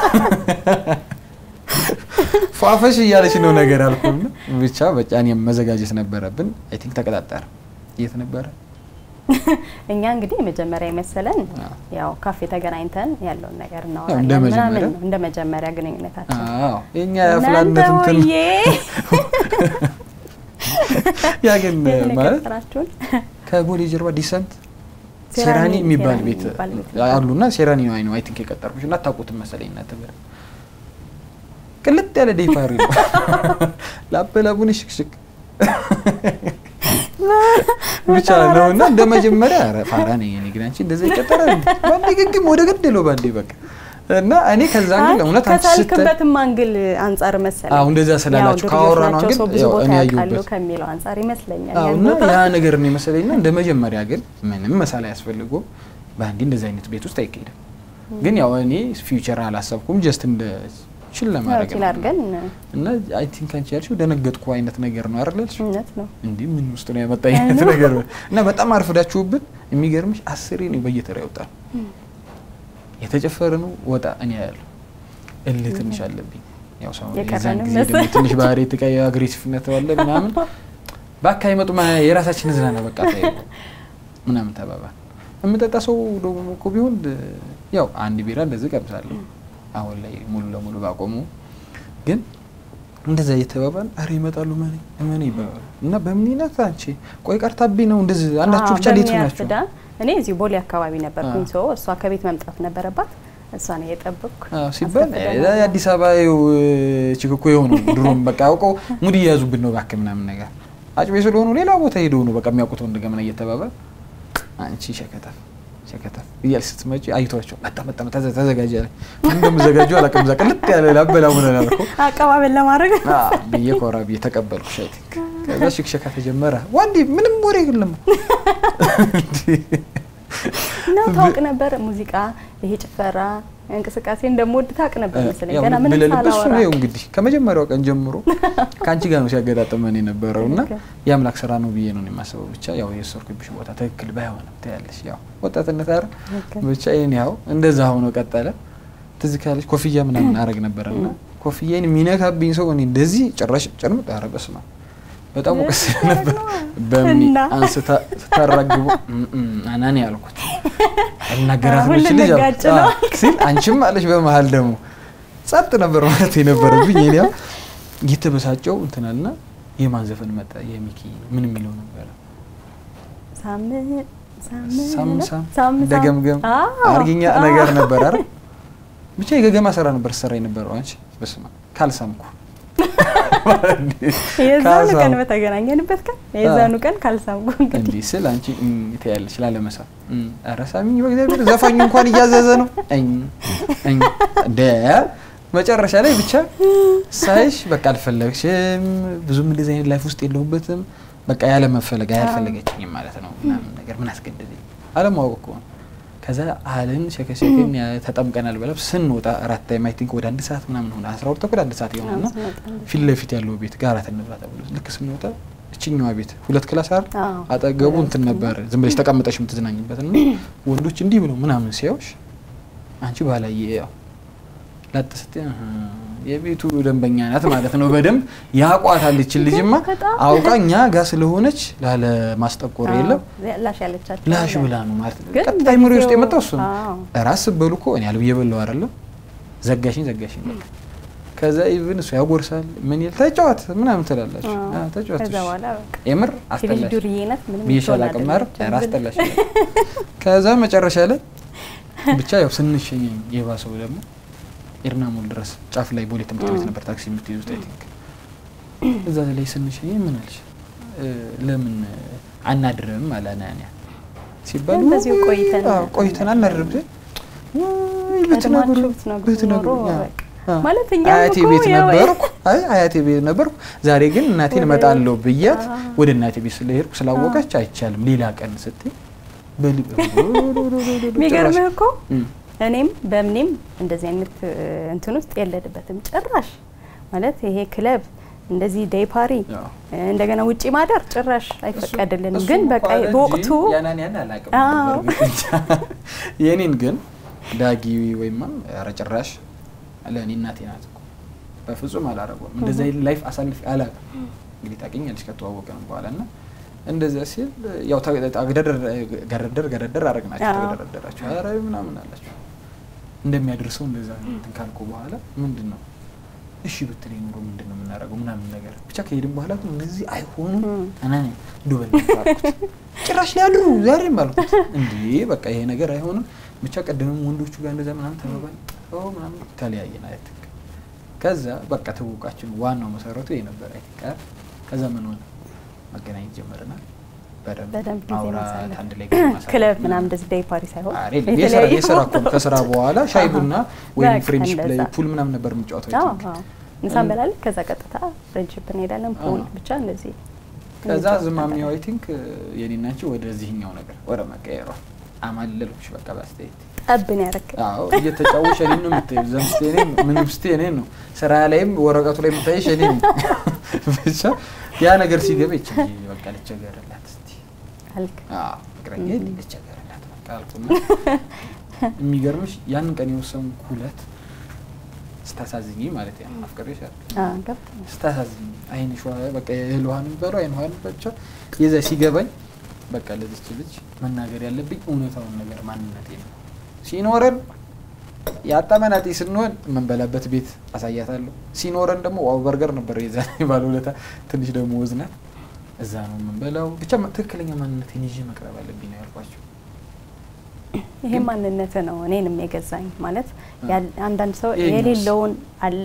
ፏፈሽ እያለች ነው ነገር አልኩና ብቻ በቃ እኔም መዘጋጀት ነበረብን። አይ ቲንክ ተቀጣጠረ። የት ነበረ? እኛ እንግዲህ የመጀመሪያ የመሰለን አዎ። ያው ካፌ ተገናኝተን ያለውን ነገር እንደ እናወራለን ምናምን መጀመሪያ? ነው እንደ መጀመሪያ ግንኙነታችን። አዎ የኛ እናንተ የአፍላነት እንትን ውዬ ያ ግን የት ነው ማለት የቀጠራችሁን? ከቦሌ ጀርባ ዲሰንት ሴራኒ ሴራኒ የሚባል ሴራኒ ቤት የሚባል ቤት አሉና ሴራኒ ነው አይ ቲንክ የቀጠርኩሽ እና አታውቁትም መሰለኝ እናንተ ብር ቅልጥ ያለ ዴፓሪ ነው ላበላቡን ሽክሽክ ብቻ ነው እና እንደ መጀመሪያ ኧረ ፋራ ነኝ እኔ ግን አንቺ እንደዛ ይቀጠራል እንዴ? ባንዴ ግግም ወደ ገደለው ባንዴ በቃ እና እኔ ከዛ አይ፣ ግን እውነት አንቺ ስታይ ከሳልክበትም አንግል አንጻር መሰለኝ። አዎ፣ እንደዛ ስላላችሁ ያው ካወራ ድርጅቶች ነው ናቸው፣ አንግል ሰው ብዙ ያው ቦታ እኔ ያውቃሉ ያየሁበት። ከሚለው አንጻር ይመስለኛል። አዎ ያን እና ቦታ ያ ነገር ነው የመሰለኝና እንደ መጀመሪያ ግን ምንም መሳል አያስፈልጎም። በአንዴ እንደዚህ አይነት ቤት ውስጥ አይካሄድም። ግን ያው እኔ ፊውቸር አላሰብኩም ጀስት እንደ ችል ያው ለማድረግ ችል ነው። አድርገን እና አይ ቲንክ አንቺ ያልሽው ደነገጥኩ አይነት ነገር ነው አይደል ያልሽው? እውነት ነው። እንዲህ ምን ውስጥ ነው ያመጣ አይነት ነገር ነው። እና በጣም አርፍዳችሁብን። የሚገርምሽ አስሬ ነው በየተራ ያወጣል። የተጨፈረ ነው ወጣ እኔ ያለው እልህ ትንሽ አለብኝ። ያው ሰው የዛን የቀረንም ጊዜ ደግሞ መሰለኝ። ትንሽ ባህሪ ትቀይ አግሬሲቭነት አለ ምናምን በአካ ይመጡ የራሳችን ዝናና በቃ ተይው ምናምን ተባባል። የምጠጣ ሰው ደግሞ እኮ ቢሆን ያው አንድ ቢራ እንደዚህ ቀምሳለሁ። አሁን ላይ ሙሉ ለሙሉ ባቆሙ ግን እንደዛ እየተባባል አረ ይመጣሉ መኔ መኔ ይባባሉ እና በምንነት አንቺ ቆይ ቀርታብኝ ነው እንደዚህ አንዳችሁ አዎ፣ ብቻ ሌት ናቸው በሚያርፍዳ እኔ እዚሁ ቦሌ አካባቢ ነበርኩኝ። አዎ። ሰው እሷ ከቤት መምጣት ነበረባት። እሷን እየጠበቅኩ አዎ ሲባል አስፈቅደን እ የአዲስ አበባ ይኸው ችክኮ የሆኑ ድሮም በቃ አውቀው ሙድ እየያዙብን ነው እባክህ ምናምን ነገር አጭቤ ስለሆኑ ሌላ ቦታ ሄደው ነው በቃ የሚያውቁት ወንድ ገመና እየተባባል አንቺ ሸከተፍ ሸከተፍ እያል ስትመጪ አይቷቸው መጣ መጣ መጣ ተዘ- ተዘጋጅ አለ ምን እንደምዘጋጁ አላውቅም። እዛ ቅልጥ ያለ ላበላ ምን ላልኩ አቀባበል ለማድረግ ብዬ ኮራ ብዬ ተቀበልኩ። ሻይ ቲንክ ከዛ ሽክሸካ ተጀመረ። ዋንዲ ምንም ወሬ የለም ነው ታውቅ ነበር ሙዚቃ፣ ይሄ ጭፈራ እንቅስቃሴ እንደምወድ ታውቅ ነበር መሰለኝ። ያው ገና ምንም ብለልበት እሱ ሳላወራ ነው እንግዲህ ከመጀመሪያው ቀን ጀምሮ ከአንቺ ጋር ነው ሲያገጣጥመን የነበረው እና ኦኬ። የአምላክ ስራ ነው ብዬ ነው የማስበው። ብቻ ያው የሰርኩብሽ ቦታ ትክክል ባይሆንም ታያለሽ፣ ያው ወጣትነት አረ ኦኬ። ብቻ ይህን ያው እንደዛ ሆኖ ቀጠለ። ትዝ ካለሽ ኮፍያ ምናምን አረግ ነበረና ኮፍያዬን የሚነካብኝ ሰው እኔ እንደዚህ ጭራሽ ጭርምጥ ኧረ በስመ አብ በጣም ሙቀት ነበር። በሚ እና? አንስታ ስታራግቡ አናኔ ያልኩት እናገራት አሁን ነች ልጅ ልንጋጭ አልኩት። ነው አዎ ሲል አንቺም አለሽ በመሀል ደግሞ ጸጥ ነበር ማለት የነበረብኝ። እኔ ያው እየተበሳጨው እንትናልና የማን ዘፈን መጣ? የሚኪ ምን የሚለው ነበረ? ሳም ሳም ሳም ሳም ሳም ሳም ደገምገም አዎ፣ አርግኛ አዎ። ነገር ነበር አይደል? ብቻ የገገማ ስራ ነበር ሰራ የነበረው። አንቺ በስመ አብ ካልሳምኩ የዛኑ ካልሳምኩ ቀን በተገናኘንበት ቀን የዛኑ ቀን ካልሳምኩ እንግዲህ እንዲህ ስል አንቺ እም ትያለሽ ላለመሳብ እም፣ ኧረ ሳሚኝ በእግዚአብሔር ዘፋኙ እንኳን እያዘዘ ነው እኝ እኝ ደ መጨረሻ ላይ ብቻ ሳይሽ በቃ አልፈለግሽም፣ ብዙም እንደዚህ አይነት ላይፍ ውስጥ የለሁበትም። በቃ ያለ መፈለግ አያልፈለገችኝም ማለት ነው ምናምን ነገር ምን አስገደደኝ? አለማወቅ እኮ ነው። ከዛ አልን ሸከሸክን ተጠምቀናል ብለው ስንወጣ አራት ታይም አይ ቲንክ ወደ አንድ ሰዓት ምናምን ሆነ አስራ ሁለት ተኩል አንድ ሰዓት ይሆናል እና ፊት ለፊት ያለው ቤት ጋር እንብላ ተብሎ ልክ ስንወጣ እችኛዋ ቤት ሁለት ክላስ አይደል አዎ። አጠገቡ እንትን ነበር ዝም ብለሽ ተቀምጠሽ የምትዝናኝበት እና ወንዶች እንዲህ ብለው ምናምን ሲያዩሽ አንቺ ባላየ ያው ላጥ ስትይ አሀ፣ የቤቱ ደንበኛ ናት ማለት ነው። በደንብ ያቋታል። ይችን ልጅማ በጣም አውቃ እኛ ጋር ስለሆነች ላለ ማስጠቆር የለም ላሽ ያለቻቸው ላሽ አለ። ብላ ነው ማለት ነው። ግን ቀጥታ አይምሮ ውስጥ በጊዜው- የመጣው እሱ ነው። አዎ። ራስ በሉ እኮ እኔ አልብዬ በለው አይደለም ዘጋሽኝ ዘጋሽኝ በቃ ከዛ ኢቭን እሱ ያጎርሳል ምን ይል ተጫዋት ምናምን ትላላችሁ አዎ። አዎ፣ ተጫዋት ከዛ እሺ። በኋላ በቃ የምር የልጅ አስጠላሽ ዱርዬነት ምንም ብዬሻል ልትሆን አቅማር አይደለችም። ራስ ጠላሽ ከዛ መጨረሻ ላይ ብቻ ያው ስንሸኘኝ የባሰው ደግሞ ኤርናሞል ድረስ ጫፍ ላይ ቦሌ ትምህርት ቤት እ። ነበር ታክሲ የምትይዙት አይ ቲንክ እዛ ላይ ስንሸኘኝ ምን አልሽ እ፣ ለምን አናድርም አለ አናንያ ሲባል ግን በዚሁ ውይ፣ ቆይተን አዎ፣ ቆይተን አናድርም ሲል ውይ ብትነግሩ ቀድማችሁ ብትነግሩ ብትነግሩ ኖሮ አዎ። በቃ አዎ። ማለት እኛም አያቴ እኮ ቤት ያው- ነበርኩ አይ አያቴ ቤት ነበርኩ ዛሬ ግን እናቴን ወደ- እመጣለሁ ብያት አዎ። ወደ እናቴ ቤት ስለሄድኩ ስላወቀች አይቻልም ሌላ ቀን ስትይ በል- የሚገርምህ እኮ እም፣ እኔም በምኔም እንደዚህ አይነት እ, እንትን ውስጥ የለድበትም ጭራሽ ማለት ይሄ ክለብ እንደዚህ ዴይ ፓሪ ያው። እ, እንደገና ውጪ ማደር ጭራሽ አይፈቀድልንም። እሱ ግን እንኳን በቃ እንጂ በወቅቱ ያናን ያን አላውቅም አዎ። በእርግጥ እንጃ። የኔን ግን ዳጊ ወይም ኧረ ጭራሽ ለእኔ እናቴ ናት እኮ በፍጹም አላረገውም። እንደዚ አይነት ላይፍ አሳልፍ አላውቅም። እንግዲህ ታውቂኛለሽ ከተዋወቅን በኋላ እና እንደዚያ ሲል ያው ታ- ታ- ገደደር ገረደር ገረደር አረግናቸው አዎ። ተገደረደራቸው ኧረ ምናምን አላቸው እንደሚያደርሰው እንደዛ እንትን ካልኩ በኋላ ምንድን ነው እሺ ብትለኝ ኑሮ ምንድን ነው የምናደርገው ምናምን ነገር ብቻ ከሄድን በኋላ ግን እነዚህ አይሆኑም እም። አናኔ ዱበል አልኩት ጭራሽ ሊያድሩ ዛሬም አልኩት እንዴ በቃ ይሄ ነገር አይሆንም ብቻ ቀደምም ወንዶቹ ጋር እንደዛ ምናምን ተባባል ኦ ምናምን ተለያየን አይ ቲንክ ከዛ በቃ ትውውቃችን ዋናው መሰረቱ ይሄ ነበር አይ ቲንክ አይደል? ከዛ ምን ሆነ መገናኘት ጀመርናል በደንብ በደንብ ጊዜ ማውራት ማሳለፍ አንድ ላይ ጊዜ ማሳለፍ ክለብ ምናምን። ምናምን እንደዚህ ዴይ ፓሪ ሳይሆን አሬ የስራ የተለያዩ የስራ እኮ ነው። ከስራ በኋላ ሻይ አሃ። ቡና ወይም በቃ ፍሬንድሽፕ ላይ እንደዛ። ፑል ምናምን ነበር የምጫወተው አይ አዎ፣ ቲንክ። አዎ። ምሳ እንበላለን። ከዛ ቀጥታ ፍሬንድሽፕ እንሄዳለን። ፑል አዎ። ብቻ እንደዚህ ከዛ እንጫወት ዝማሚያው ነበር። አይ ቲንክ የኔና አንቺ ወደዚህኛው ነገር ወደ መቀየሯ አማለልኩሽ በቃ በአስተያየት ጠብን ያረክ አዎ እየተጫወሽ እኔን ነው የምታይው እዛም ስቴ እኔን ነው ምንም ስቴ እኔን ነው ስራ ላይም ወረቀቱ ላይ የምታይሽ እኔን ነው ብቻ ያ ነገር ሲገባ ይች ልጅ በቃ ልቸገርላት እስቲ አልክ። አዎ ፍቅረኛ ልቸገርላት በቃ አልኩና የሚገርምሽ ያንን ቀን የወሰንኩ ሁለት ስታሳዝኝ ማለት ያ አፍቅሬሽ አይደል አዎ፣ ገብቶኛል። ስታሳዝኝ አይንሽ ውሃ- በቃ የእህል ውሃ ነው የሚባለው አይን ውሃ ነው ብቻ የዛ ሲገባኝ በቃ ለዚች ልጅ መናገር ያለብኝ እውነታውን ነገር ማንነቴ ነው ሲኖረን የአጣመናጤ ስንሆን የምንበላበት ቤት አሳያታለሁ ሲኖረን ደግሞ ዋው በርገር ነበር የዛ ባለውለታ ትንሽ ደግሞ ወዝናት እዛ ነው የምንበላው ብቻ ትክክለኛ ማንነቴን ይዤ መቅረብ አለብኝ ነው ያልኳቸው ይሄ ማንነት ነው እኔንም የገዛኝ ማለት አ- ያል- አንዳንድ ሰው ይሄኛውስ? የሌለውን አል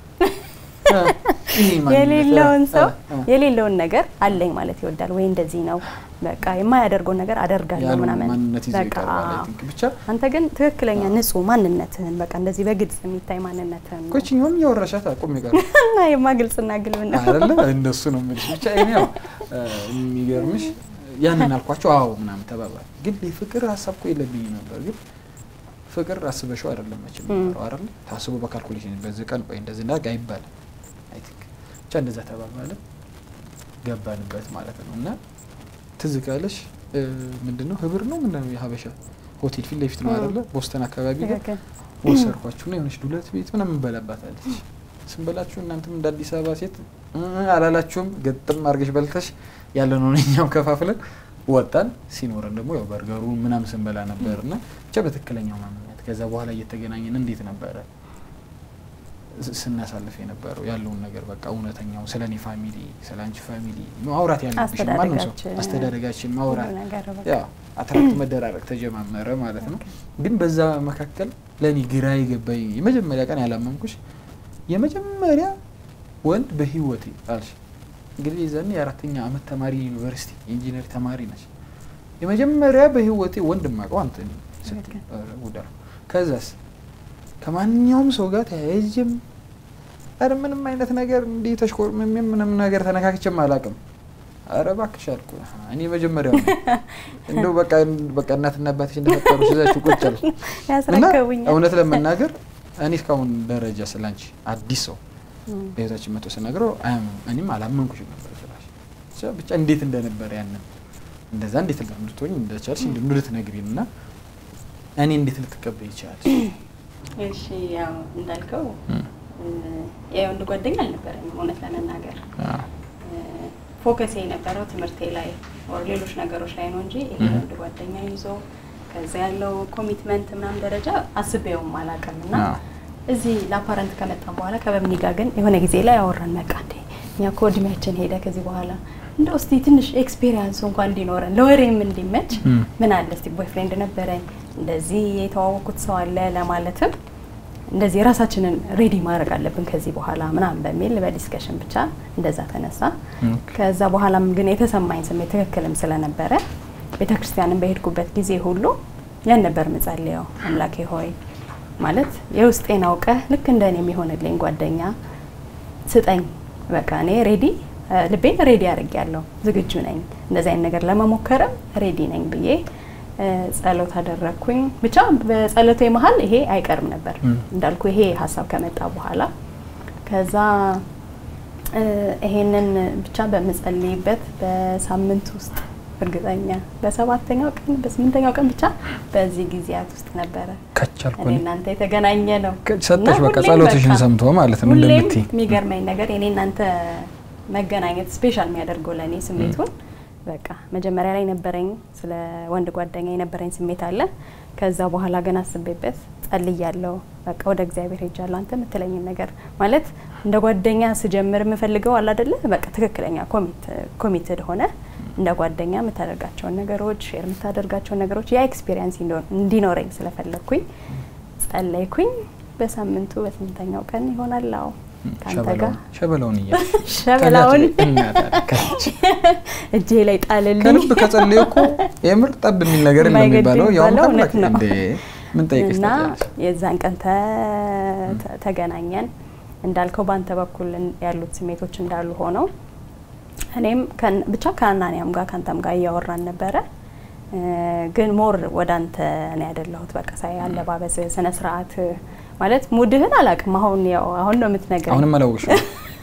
ይሄ ማንነት- የሌለውን ሰው አ- አ- የሌለውን ነገር አለኝ ማለት ይወዳል ወይ እንደዚህ ነው በቃ የማያደርገውን ነገር አደርጋለሁ ያልሆነ ምናምን ማንነት ይዞ በቃ ይቀርባል አይ አዎ። ቲንክ ብቻ አንተ ግን ትክክለኛ ንጹህ ማንነትህን በቃ እንደዚህ በግልጽ የሚታይ ማንነትህን ነው። ኮችኛውም እያወራሻት አቁም ይቀር እና የማ ግልጽና ግልብ ነው አይደለ እንደሱ ነው የምልሽ። ብቻ እኔ ያው እ፣ የሚገርምሽ ያንን አልኳቸው። አዎ ምናምን ተባባል። ግን የፍቅር ሀሳብ እኮ የለብኝ ነበር። ግን ፍቅር አስበሽው አይደለም መቼም ም። የሚኖረው አይደለ ታስቦ በካልኩሌሽን በዚህ ቀን ቆይ እንደዚህ እንዳርግ አይባልም። አይ ቲንክ ብቻ እንደዛ ተባባለ ገባንበት ማለት ነው። እና ትዝ ካለሽ እ፣ ምንድን ነው ህብር ነው ምንድን ነው የሀበሻ ሆቴል ፊት ለፊት ነው ም። አይደለ ቦስተን አካባቢ ጋር ትክክል። ወሰርኳችሁ ነው የሆነች ዱለት ቤት ምናምን እንበላባታለች። ስንበላችሁ እናንተም እንደ አዲስ አበባ ሴት እ አላላችሁም። ገጥም አድርገሽ በልተሽ ያለነውን እኛም ከፋፍለን ወጣን። ሲኖረን ደግሞ ያው በርገሩ ምናምን ስንበላ ነበር እና ብቻ በትክክለኛው ማንነት ከዛ በኋላ እየተገናኘን እንዴት ነበረ ስ- ስናሳልፍ የነበረው ያለውን ነገር በቃ እውነተኛው ስለ እኔ ፋሚሊ ስለ አንቺ ፋሚሊ ማውራት ያለብሽ ማንም ሰው አስተዳደጋችን፣ አስተዳደጋችን ማውራት ሁሉ ነገር በቃ ያው አትራክት መደራረግ ተጀማመረ ማለት ነው። ግን በዛ መካከል ለእኔ ግራ የገባኝ የመጀመሪያ ቀን ያላመንኩሽ የመጀመሪያ ወንድ በህይወቴ አልሽ። እንግዲህ የዛኔ የአራተኛ አመት ተማሪ ዩኒቨርሲቲ የኢንጂነር ተማሪ ነች። የመጀመሪያ በህይወቴ ወንድ ማቀው አንተ ነህ ስትል ትክክል። ኧረ ጉድ አልኩ። ከዛስ ከማንኛውም ሰው ጋር ተያይዤም ኧረ ምንም አይነት ነገር እንዲህ ተሽኮርምሜም ምንም ነገር ተነካክቼም አላውቅም። ኧረ እባክሽ አልኩ። እኔ መጀመሪያው ነው እንደው በቃ በቃ እናትና አባትሽ እንደፈጠሩ ይዛችሁ ቁጭ አልኩ እና ያስረከቡኛል። እውነት ለመናገር እኔ እስካሁን ደረጃ ስላንቺ አዲስ ሰው በህይወታችን መጥቶ ስነግረው አያምንም። እኔም አላመንኩሽም ነበር ስላሽ ብቻ ብቻ እንዴት እንደነበረ ያንን እንደዛ እንዴት ልትሆኝ እንደቻልሽ እንደ ልትነግሪን እና እኔ እንዴት ልትቀበይ ይችላል? እሺ ያው እንዳልከው የወንድ ጓደኛ አልነበረኝም እውነት ለመናገር ፎከስ የነበረው ትምህርቴ ላይ ወር ሌሎች ነገሮች ላይ ነው እንጂ ይሄ ወንድ ጓደኛ ይዞ ከዛ ያለው ኮሚትመንት ምናምን ደረጃ አስቤውም አላውቅም። እና እዚህ ለአፓረንት ከመጣም በኋላ ከበምኒ ጋር ግን የሆነ ጊዜ ላይ አወራን። በቃ እንዴ እኛ እኮ እድሜያችን ሄደ ከዚህ በኋላ እንደው እስቲ ትንሽ ኤክስፔሪንሱ እንኳን እንዲኖረን ለወሬም እንዲመች ምን አለ እስቲ ቦይፍሬንድ ነበረኝ እንደዚህ የተዋወቁት ሰው አለ ለማለትም እንደዚህ ራሳችንን ሬዲ ማድረግ አለብን ከዚህ በኋላ ምናምን በሚል በዲስከሽን ብቻ እንደዛ ተነሳ። ከዛ በኋላም ግን የተሰማኝ ስሜት ትክክልም ስለነበረ ቤተክርስቲያንን በሄድኩበት ጊዜ ሁሉ ያን ነበር ምጸልየው፣ አምላኬ ሆይ ማለት የውስጤን አውቀህ ልክ እንደ እኔ የሚሆንልኝ ጓደኛ ስጠኝ። በቃ እኔ ሬዲ ልቤን ሬዲ አድርጌያለሁ፣ ዝግጁ ነኝ እንደዚህ አይነት ነገር ለመሞከርም ሬዲ ነኝ ብዬ ጸሎት አደረግኩኝ። ብቻ በጸሎቴ መሀል ይሄ አይቀርም ነበር እንዳልኩ ይሄ ሀሳብ ከመጣ በኋላ ከዛ ይሄንን ብቻ በምጸልይበት በሳምንት ውስጥ እርግጠኛ በሰባተኛው ቀን በስምንተኛው ቀን ብቻ በዚህ ጊዜያት ውስጥ ነበረ ከቻልኩ እኔ እናንተ የተገናኘ ነው። ሰጠሽ በቃ ሁሌም ጸሎትሽን በቃ ሰምቶ ማለት ነው ሁሌም እንደምትይ የሚገርመኝ ነገር የኔ እናንተ መገናኘት ስፔሻል የሚያደርገው ለእኔ ስሜቱን በቃ መጀመሪያ ላይ ነበረኝ ስለ ወንድ ጓደኛ የነበረኝ ስሜት አለ። ከዛ በኋላ ግን አስቤበት ጸልያለሁ። በቃ ወደ እግዚአብሔር ሄጃለሁ። አንተ የምትለኝን ነገር ማለት እንደ ጓደኛ ስጀምር የምፈልገው አለ አይደለ? በቃ ትክክለኛ ኮሚትድ ሆነ እንደ ጓደኛ የምታደርጋቸውን ነገሮች ሼር የምታደርጋቸውን ነገሮች ያ ኤክስፒሪየንስ እንዲኖረኝ ስለፈለግኩኝ ጸለይኩኝ። በሳምንቱ በስምንተኛው ቀን ይሆናል አዎ ከአንተ ጋር ሸበላውን እያ ሸበላውን ከች እጄ ላይ ጣልልኝ። ከልብ ከጸለዩ እኮ የምር ጠብ የሚል ነገር የለም የማይገድ የሚባለው ያውም የሚባለው እውነት ታላቅ ነው። እንዴ ምን ጠይቀሽ እና ታውቂያለሽ? የዛን ቀን ተ- ተ- ተገናኘን። እንዳልከው በአንተ በኩል ያሉት ስሜቶች እንዳሉ ሆነው እኔም ከን- ብቻ ከአናንያም ጋር ከአንተም ጋር እያወራን ነበረ። እ፣ ግን ሞር ወደ አንተ ነው ያደለሁት። በቃ ሳይ አለባበስ፣ ስነ ስርዓት ማለት ሙድህን አላውቅም። አሁን ያው አሁን ነው የምትነግረኝ አሁንም አላወቅሽም?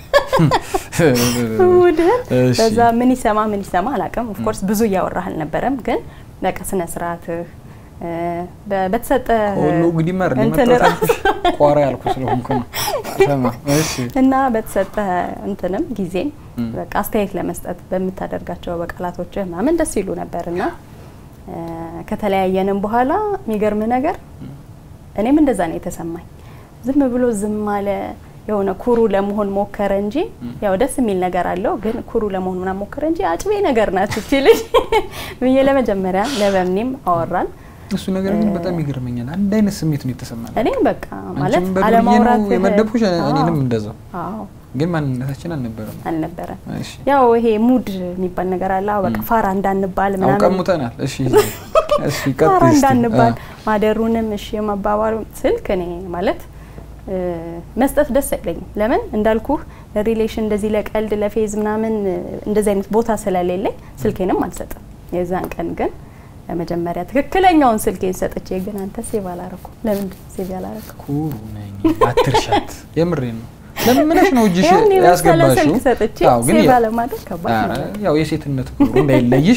ሙድህን እሺ። በዛ ምን ይሰማ ምን ይሰማ አላውቅም። ኦፍኮርስ ብዙ እያወራህ አልነበረም፣ ግን በቃ ስነ ስርዓትህ እ፣ በ- በተሰጠ ሁሉ እንግዲህ መር እንትን መጣት ራሱ ቋራ ያልኩ ስለሆንኩ ነው። ሰማ እሺ እና በተሰጠ እንትንም ጊዜም ም። በቃ አስተያየት ለመስጠት በምታደርጋቸው በቃላቶችህ ምናምን ደስ ይሉ ነበር እና እ፣ ከተለያየንም በኋላ የሚገርም ነገር እኔም እንደዛ ነው የተሰማኝ። ዝም ብሎ ዝም አለ። የሆነ ኩሩ ለመሆን ሞከረ እንጂ ያው ደስ የሚል ነገር አለው፣ ግን ኩሩ ለመሆን ምናምን ሞከረ እንጂ አጭቤ ነገር ናት እቺ ልጅ ብዬ ለመጀመሪያ ለበምኒም አወራን። እሱ ነገር ግን በጣም ይገርመኛል። አንድ አይነት ስሜት ነው የተሰማን። እኔም በቃ ማለት አንቺም በዱርዬ አለማውራት ነው የመደብኩሽ፣ እኔንም እንደዛው። አዎ ግን ማንነታችን አልነበረም። አልነበረም። እሺ ያው ይሄ ሙድ የሚባል ነገር አለ። አዎ በቃ ፋራ እንዳንባል አሁን ምናምን ቀሙተናል። እሺ እሺ ፋራ ቀጥይ እስቲ። እንዳንባል አ፣ ማደሩንም እሺ የማባባሉ ስልክ እኔ ማለት እ፣ መስጠት ደስ አይለኝም። ለምን እንዳልኩህ ለሪሌሽን እንደዚህ ለቀልድ ለፌዝ ምናምን እ፣ እንደዚህ አይነት ቦታ ስለሌለኝ ስልኬንም አልሰጥም። የዛን ቀን ግን ለመጀመሪያ ትክክለኛውን ስልኬን ሰጥቼ ግን አንተ ሴቭ አላረኩ። ለምንድን ነው ሴቭ ያላረኩ? ኩሩ ነኝ አትርሻት። የምሬን ነው። ለምንሽ ነው እጅሽ ያን የመሰለ ያስገባሽው? ስልክ ሰጥቼ አዎ፣ ግን ሴቭ ያ- አለማድረግ ከባድ ኧረ፣ ነው። ያው የሴትነት ክብሩ እንዳይለይሽ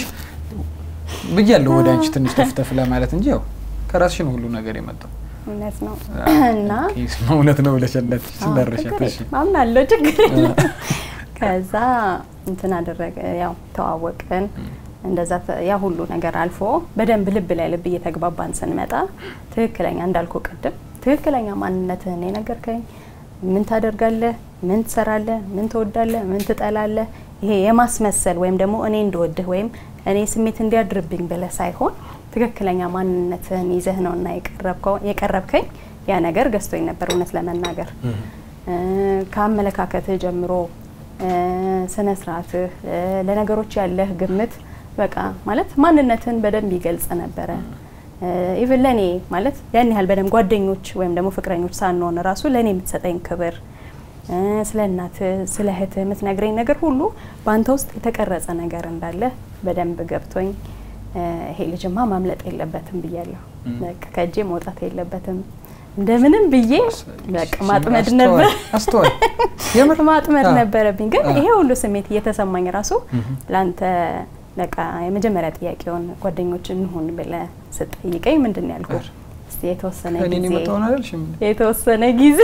ብያለሁ ወደ አንቺ ትንሽ ተፍተፍ ለማለት እንጂ ያው ከራስሽ ነው ሁሉ ነገር የመጣው። እውነት ነው አዎ፣ እና ኦኬ፣ እውነት ነው ብለሽለት ስንደርሻት። ችግር እሺ የለም፣ አምናለሁ ችግር የለም። ከዛ እንትን አደረገ ያው ተዋወቅን። እንደዛ ተ- ያ ሁሉ ነገር አልፎ በደንብ ልብ ላይ ልብ እየተግባባን ስንመጣ ትክክለኛ እንዳልኩ ቅድም ትክክለኛ ማንነትህን የነገርከኝ ምን ታደርጋለህ፣ ምን ትሰራለህ፣ ምን ትወዳለህ፣ ምን ትጠላለህ፣ ይሄ የማስመሰል ወይም ደግሞ እኔ እንድወድህ ወይም እኔ ስሜት እንዲያድርብኝ ብለህ ሳይሆን ትክክለኛ ማንነትህን ይዘህ ነው እና የቀረብከው የቀረብከኝ ያ ነገር ገዝቶኝ ነበር እውነት ለመናገር እ፣ ከአመለካከትህ ጀምሮ እ፣ ስነ ስርዓትህ እ፣ ለነገሮች ያለህ ግምት በቃ ማለት ማንነትን በደንብ ይገልጽ ነበረ። ኢቭን ለእኔ ማለት ያን ያህል በደንብ ጓደኞች ወይም ደግሞ ፍቅረኞች ሳንሆን ራሱ ለእኔ የምትሰጠኝ ክብር እ፣ ስለ እናት ስለ እህት የምትነግረኝ ነገር ሁሉ በአንተ ውስጥ የተቀረጸ ነገር እንዳለ በደንብ ገብቶኝ እ፣ ይሄ ልጅማ ማምለጥ የለበትም ብያለሁ። ም። በቃ ከእጄ መውጣት የለበትም እንደምንም ብዬ በቃ ማጥመድ አስተዋይ- ነበር አስተዋይ የምር ማጥመድ አዎ። ነበረብኝ። ግን አዎ። ይሄ ሁሉ ስሜት እየተሰማኝ ራሱ ምሁም። ለአንተ በቃ የመጀመሪያ ጥያቄውን ጓደኞች እንሁን ብለህ ስጠይቀኝ ምንድን ነው ያልኩህ? ኧረ። እስቲ የተወሰነ ከእኔ ጊዜ የመጣውን አላልሽም? የተወሰነ ጊዜ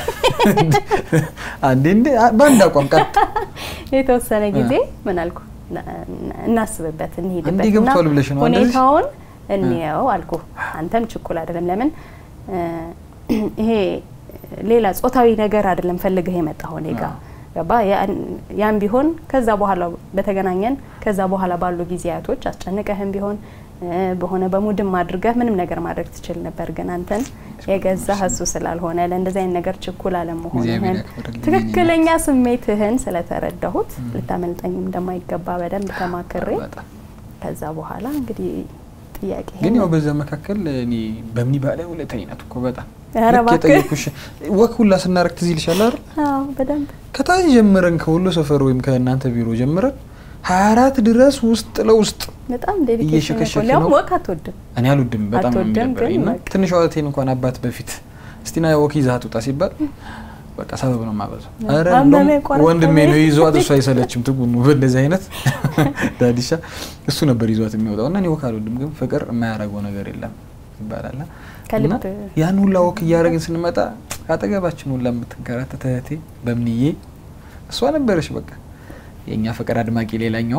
አንዴ እንዴ በአንድ አቋም ቀጥ የተወሰነ ጊዜ ምን አልኩ ና- ና- እናስብበት እንሂድበት እንዲህ እና ገብቷል ብለሽ ነው እንደዚህ? ሁኔታውን እንየው አልኩ። አንተም ችኩል አይደለም። ለምን እ፣ ይሄ ሌላ ጾታዊ ነገር አይደለም ፈልገህ የመጣኸው እኔ ጋ አዎ። ገባ። ያን- ያን ቢሆን ከዛ በኋላ በተገናኘን ከዛ በኋላ ባሉ ጊዜያቶች አስጨንቀህም ቢሆን እ፣ በሆነ በሙድም አድርገህ ምንም ነገር ማድረግ ትችል ነበር። ግን አንተን የገዛህ እሱ ስላልሆነ ለእንደዚህ አይነት ነገር ችኩል አለመሆንህን እግዚአብሔር ያክብርልኝ። ትክክለኛ ስሜትህን ስለተረዳሁት ልታመልጠኝም እንደማይገባ በደንብ ተማክሬ በጣም ከዛ በኋላ እንግዲህ ጥያቄ ግን ያው በዛ መካከል እኔ በምን ባለ ሁለተኛ ናት እኮ በጣም ኧረ ልክ እባክህ። የጠየኩሽ ወክ ሁላ ስናረግ ትዝ ይልሻል አይደል? አዎ በደንብ ከታች ጀምረን ከሁሉ ሰፈር ወይም ከእናንተ ቢሮ ጀምረን ሀያ አራት ድረስ ውስጥ ለውስጥ በጣም ዴዲኬሽን እየሸከሸክ እኮ ሊያውም ነው። ወቅ አትወድም። እኔ አልወድም በጣም ነው አትወድም፣ የሚደብረኝ ግን እና በቃ። ትንሿ እህቴን እንኳን አባት በፊት እስቲና ወክ ይዛት ውጣ ሲባል በቃ ሰበብ ነው የማበዛው። ኧረ አመመኝ፣ እንደውም ቆረጠመኝ። ወንድሜ ነው ይዟት፣ እሱ አይሰለችም ትጉኑ በእንደዚህ አይነት ዳዲሻ እሱ ነበር ይዟት የሚወጣው እና እኔ ወክ አልወድም፣ ግን ፍቅር የማያደርገው ነገር የለም ይባላል እና ከልብ እና ያን ሁላ ወክ እያደረግን ስንመጣ አጠገባችን ሁላ የምትንከራተት እህቴ በምንዬ እሷ ነበረች በቃ የእኛ ፍቅር አድማቂ ሌላኛዋ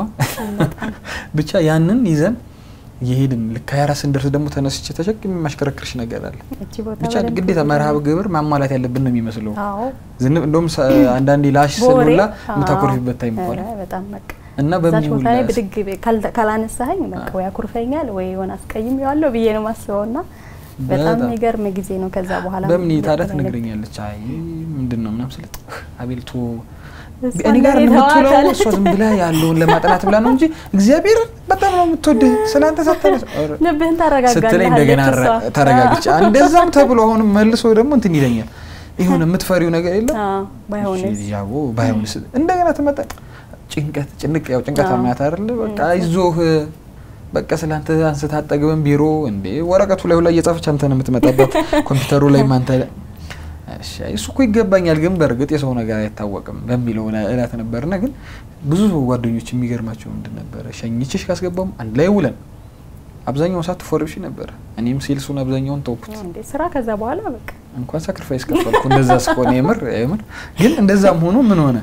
ብቻ ያንን ይዘን የሄድን ልክ ሀያ አራት ስንደርስ ደግሞ ተነስቼ ተሸክም የማሽከረክርሽ ነገር አለ እቺ ቦታ ብቻ በደንብ ግዴታ መርሃብ ግብር ማሟላት ያለብን ነው የሚመስለው አዎ ዝንብ እንደውም ሰ- አንዳንዴ ላሽ በወሬ ስሉላ አዎ። የምታኮርፊበት ታይም ኧረ እንኳን በጣም በቃ እና እዛች በምን ቦታ ላይ ሁላ ብድግ ብ- ካል- ካላነሳኸኝ በቃ ወይ አኩርፈኛል ወይ የሆነ አስቀይሜዋለሁ ብዬ ነው ማስበው እና በጣም በጣም። የሚገርም ጊዜ ነው። ከዛ በኋላ በምን ታዲያ በተለይ ትነግረኛለች አይ ምንድን ነው ምናምን ስለ አቤልቶ እሷ እኔ ጋር እንደኔ የምትውለው ተዋታል። እሷ ዝም ብላ ያለውን ለማጥናት ብላ ነው እንጂ እግዚአብሔር በጣም ነው የምትወድህ ስለአንተ ሳታነስ ልብህን ስትለኝ እንደገና ታረጋጋለች ረ- ተረጋግቼ እንደዛም ተብሎ አሁንም መልሶ ደግሞ እንትን ይለኛል የሆነ የምትፈሪው ነገር የለም ባይሆንስ ያው ባይሆንስ እንደገና ትመጣ ጭንቀት ጭንቅ ያው ጭንቀት አዎ። አማያት አይደለ በቃ አይዞህ በቃ ስላንተ አንስታ አጠግበን ቢሮ እንዴ ወረቀቱ ላይ ሁላ እየጻፈች አንተ ነው የምትመጣበት ኮምፒውተሩ ላይ አንተ እሺ እሱ እኮ ይገባኛል ግን በእርግጥ የሰው ነገር አይታወቅም በሚለው ነ- እላት ነበርና ግን ብዙ ጓደኞች የሚገርማቸው ምንድን ነበረ ሸኝችሽ ካስገባም አንድ ላይ ውለን አብዛኛውን ሰዓት ትፎርብሽ ነበረ እኔም ሴልሱን አብዛኛውን ተውኩት እንዴ ስራ ከዛ በኋላ በቃ እንኳን ሳክሪፋይስ ከፈልኩ እንደዛ እስከሆነ የምር የምር ግን እንደዛም ሆኖ ምን ሆነ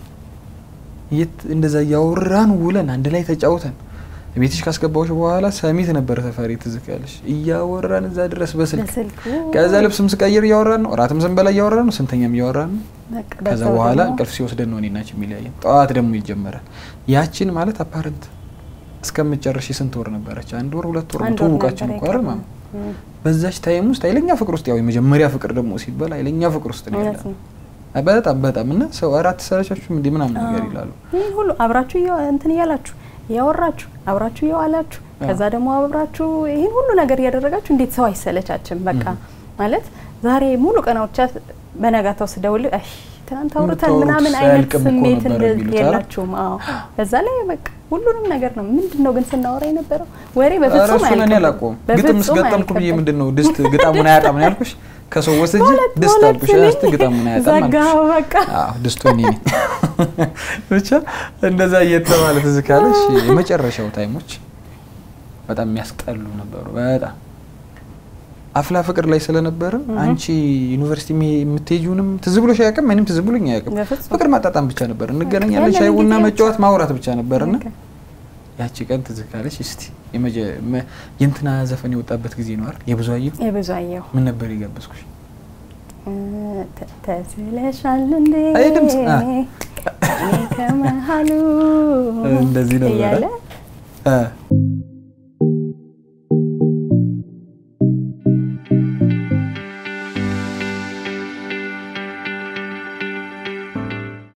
የት እንደዛ እያወራን ውለን አንድ ላይ ተጫውተን ቤትሽ ካስገባዎች በኋላ ሰሚት ነበረ ሰፈሪ ትዝካለሽ እያወራን እዛ ድረስ በስልክ በስልኩ ከዛ ልብስም ስቀይር እያወራን ነው እራትም ስንበላ እያወራን ነው ስንተኛም እያወራን ነው በቃ ከዛ በዛው በኋላ ደግሞ እንቅልፍ ሲወስደን ነው እኔናች የሚለያየን ጠዋት ደግሞ ይጀመራል ያችን ማለት አፓረንት እስከምጨረሽ ስንት ወር ነበረች አንድ ወር ሁለት ወር ነው አንድ ወር ትውውቃችን ነበር እኮ አይደል የቀረው። ማማ እም፣ በዛች ታይም ውስጥ ኃይለኛ ፍቅር ውስጥ ያው የመጀመሪያ ፍቅር ደግሞ ሲባል ኃይለኛ ፍቅር ውስጥ ነው እውነት ያለ ነው። በጣም በጣም እና ሰው አራት ሰረቻችሁ እንዲህ ምናምን ነገር አዎ። ይላሉ ይህን ሁሉ አብራችሁ እያ- እንትን እያላችሁ እያወራችሁ አብራችሁ እየዋላችሁ ከዛ ደግሞ አብራችሁ ይህን ሁሉ ነገር እያደረጋችሁ እንዴት ሰው አይሰለቻችም? በቃ ማለት ዛሬ ሙሉ ቀናዎቻ በነጋታው ስደውል አይ ትናንት አውርተን የምታወሩት ምናምን አይነት ሳያልቅም እኮ ስሜት ነበር እንደ- የሚሉት አይደል? የላችሁም። አዎ በዛ ላይ በቃ ሁሉንም ነገር ነው። ምንድን ነው ግን ስናወራ የነበረው ወሬ ኧረ በፍጹም እሱን እኔ አያልቅም። አላውቀውም ግጥም በፍጹም ስገጠምኩ ብዬ አያልቅም። ምንድን ነው ድስት ግጣሙን አያጣም ነው ያልኩሽ ከሰው ወስጄ በሁለት ድስት በሁለት አልኩሽ ስኒ እስቲ ግጣሙን አያጣም ዘጋኸው አልኩሽ በቃ አዎ ድስቱ እኔ ነኝ ብቻ እንደዛ እየተባለ ትዝ ካለሽ የመጨረሻው ታይሞች በጣም የሚያስጠሉ ነበሩ በጣም አፍላ ፍቅር ላይ ስለነበርን አንቺ ዩኒቨርሲቲ የሚ- የምትሄጂውንም ትዝ ብሎሽ አያውቅም እኔም ትዝ ብሎኝ አያውቅም በፍጹም ፍቅር ማጣጣም ብቻ ነበር እንገናኛለን ያለን ሻይ ቡና ጊዜ መጫወት ብቻ። ማውራት ብቻ ነበርና በቃ ያቺ ቀን ትዝ ካለሽ እስቲ የመጀ- መ- የእንትና ዘፈን የወጣበት ጊዜ ነው አይደል የብዙአየሁ የብዙ አየሁ ምን ነበር የጋበዝኩሽ ተ- ተስለሻል እንዴ አይ ድምፅ፣ አ። እኔ ከመሃሉ እንደዚህ ነበረ? እያለ እ፣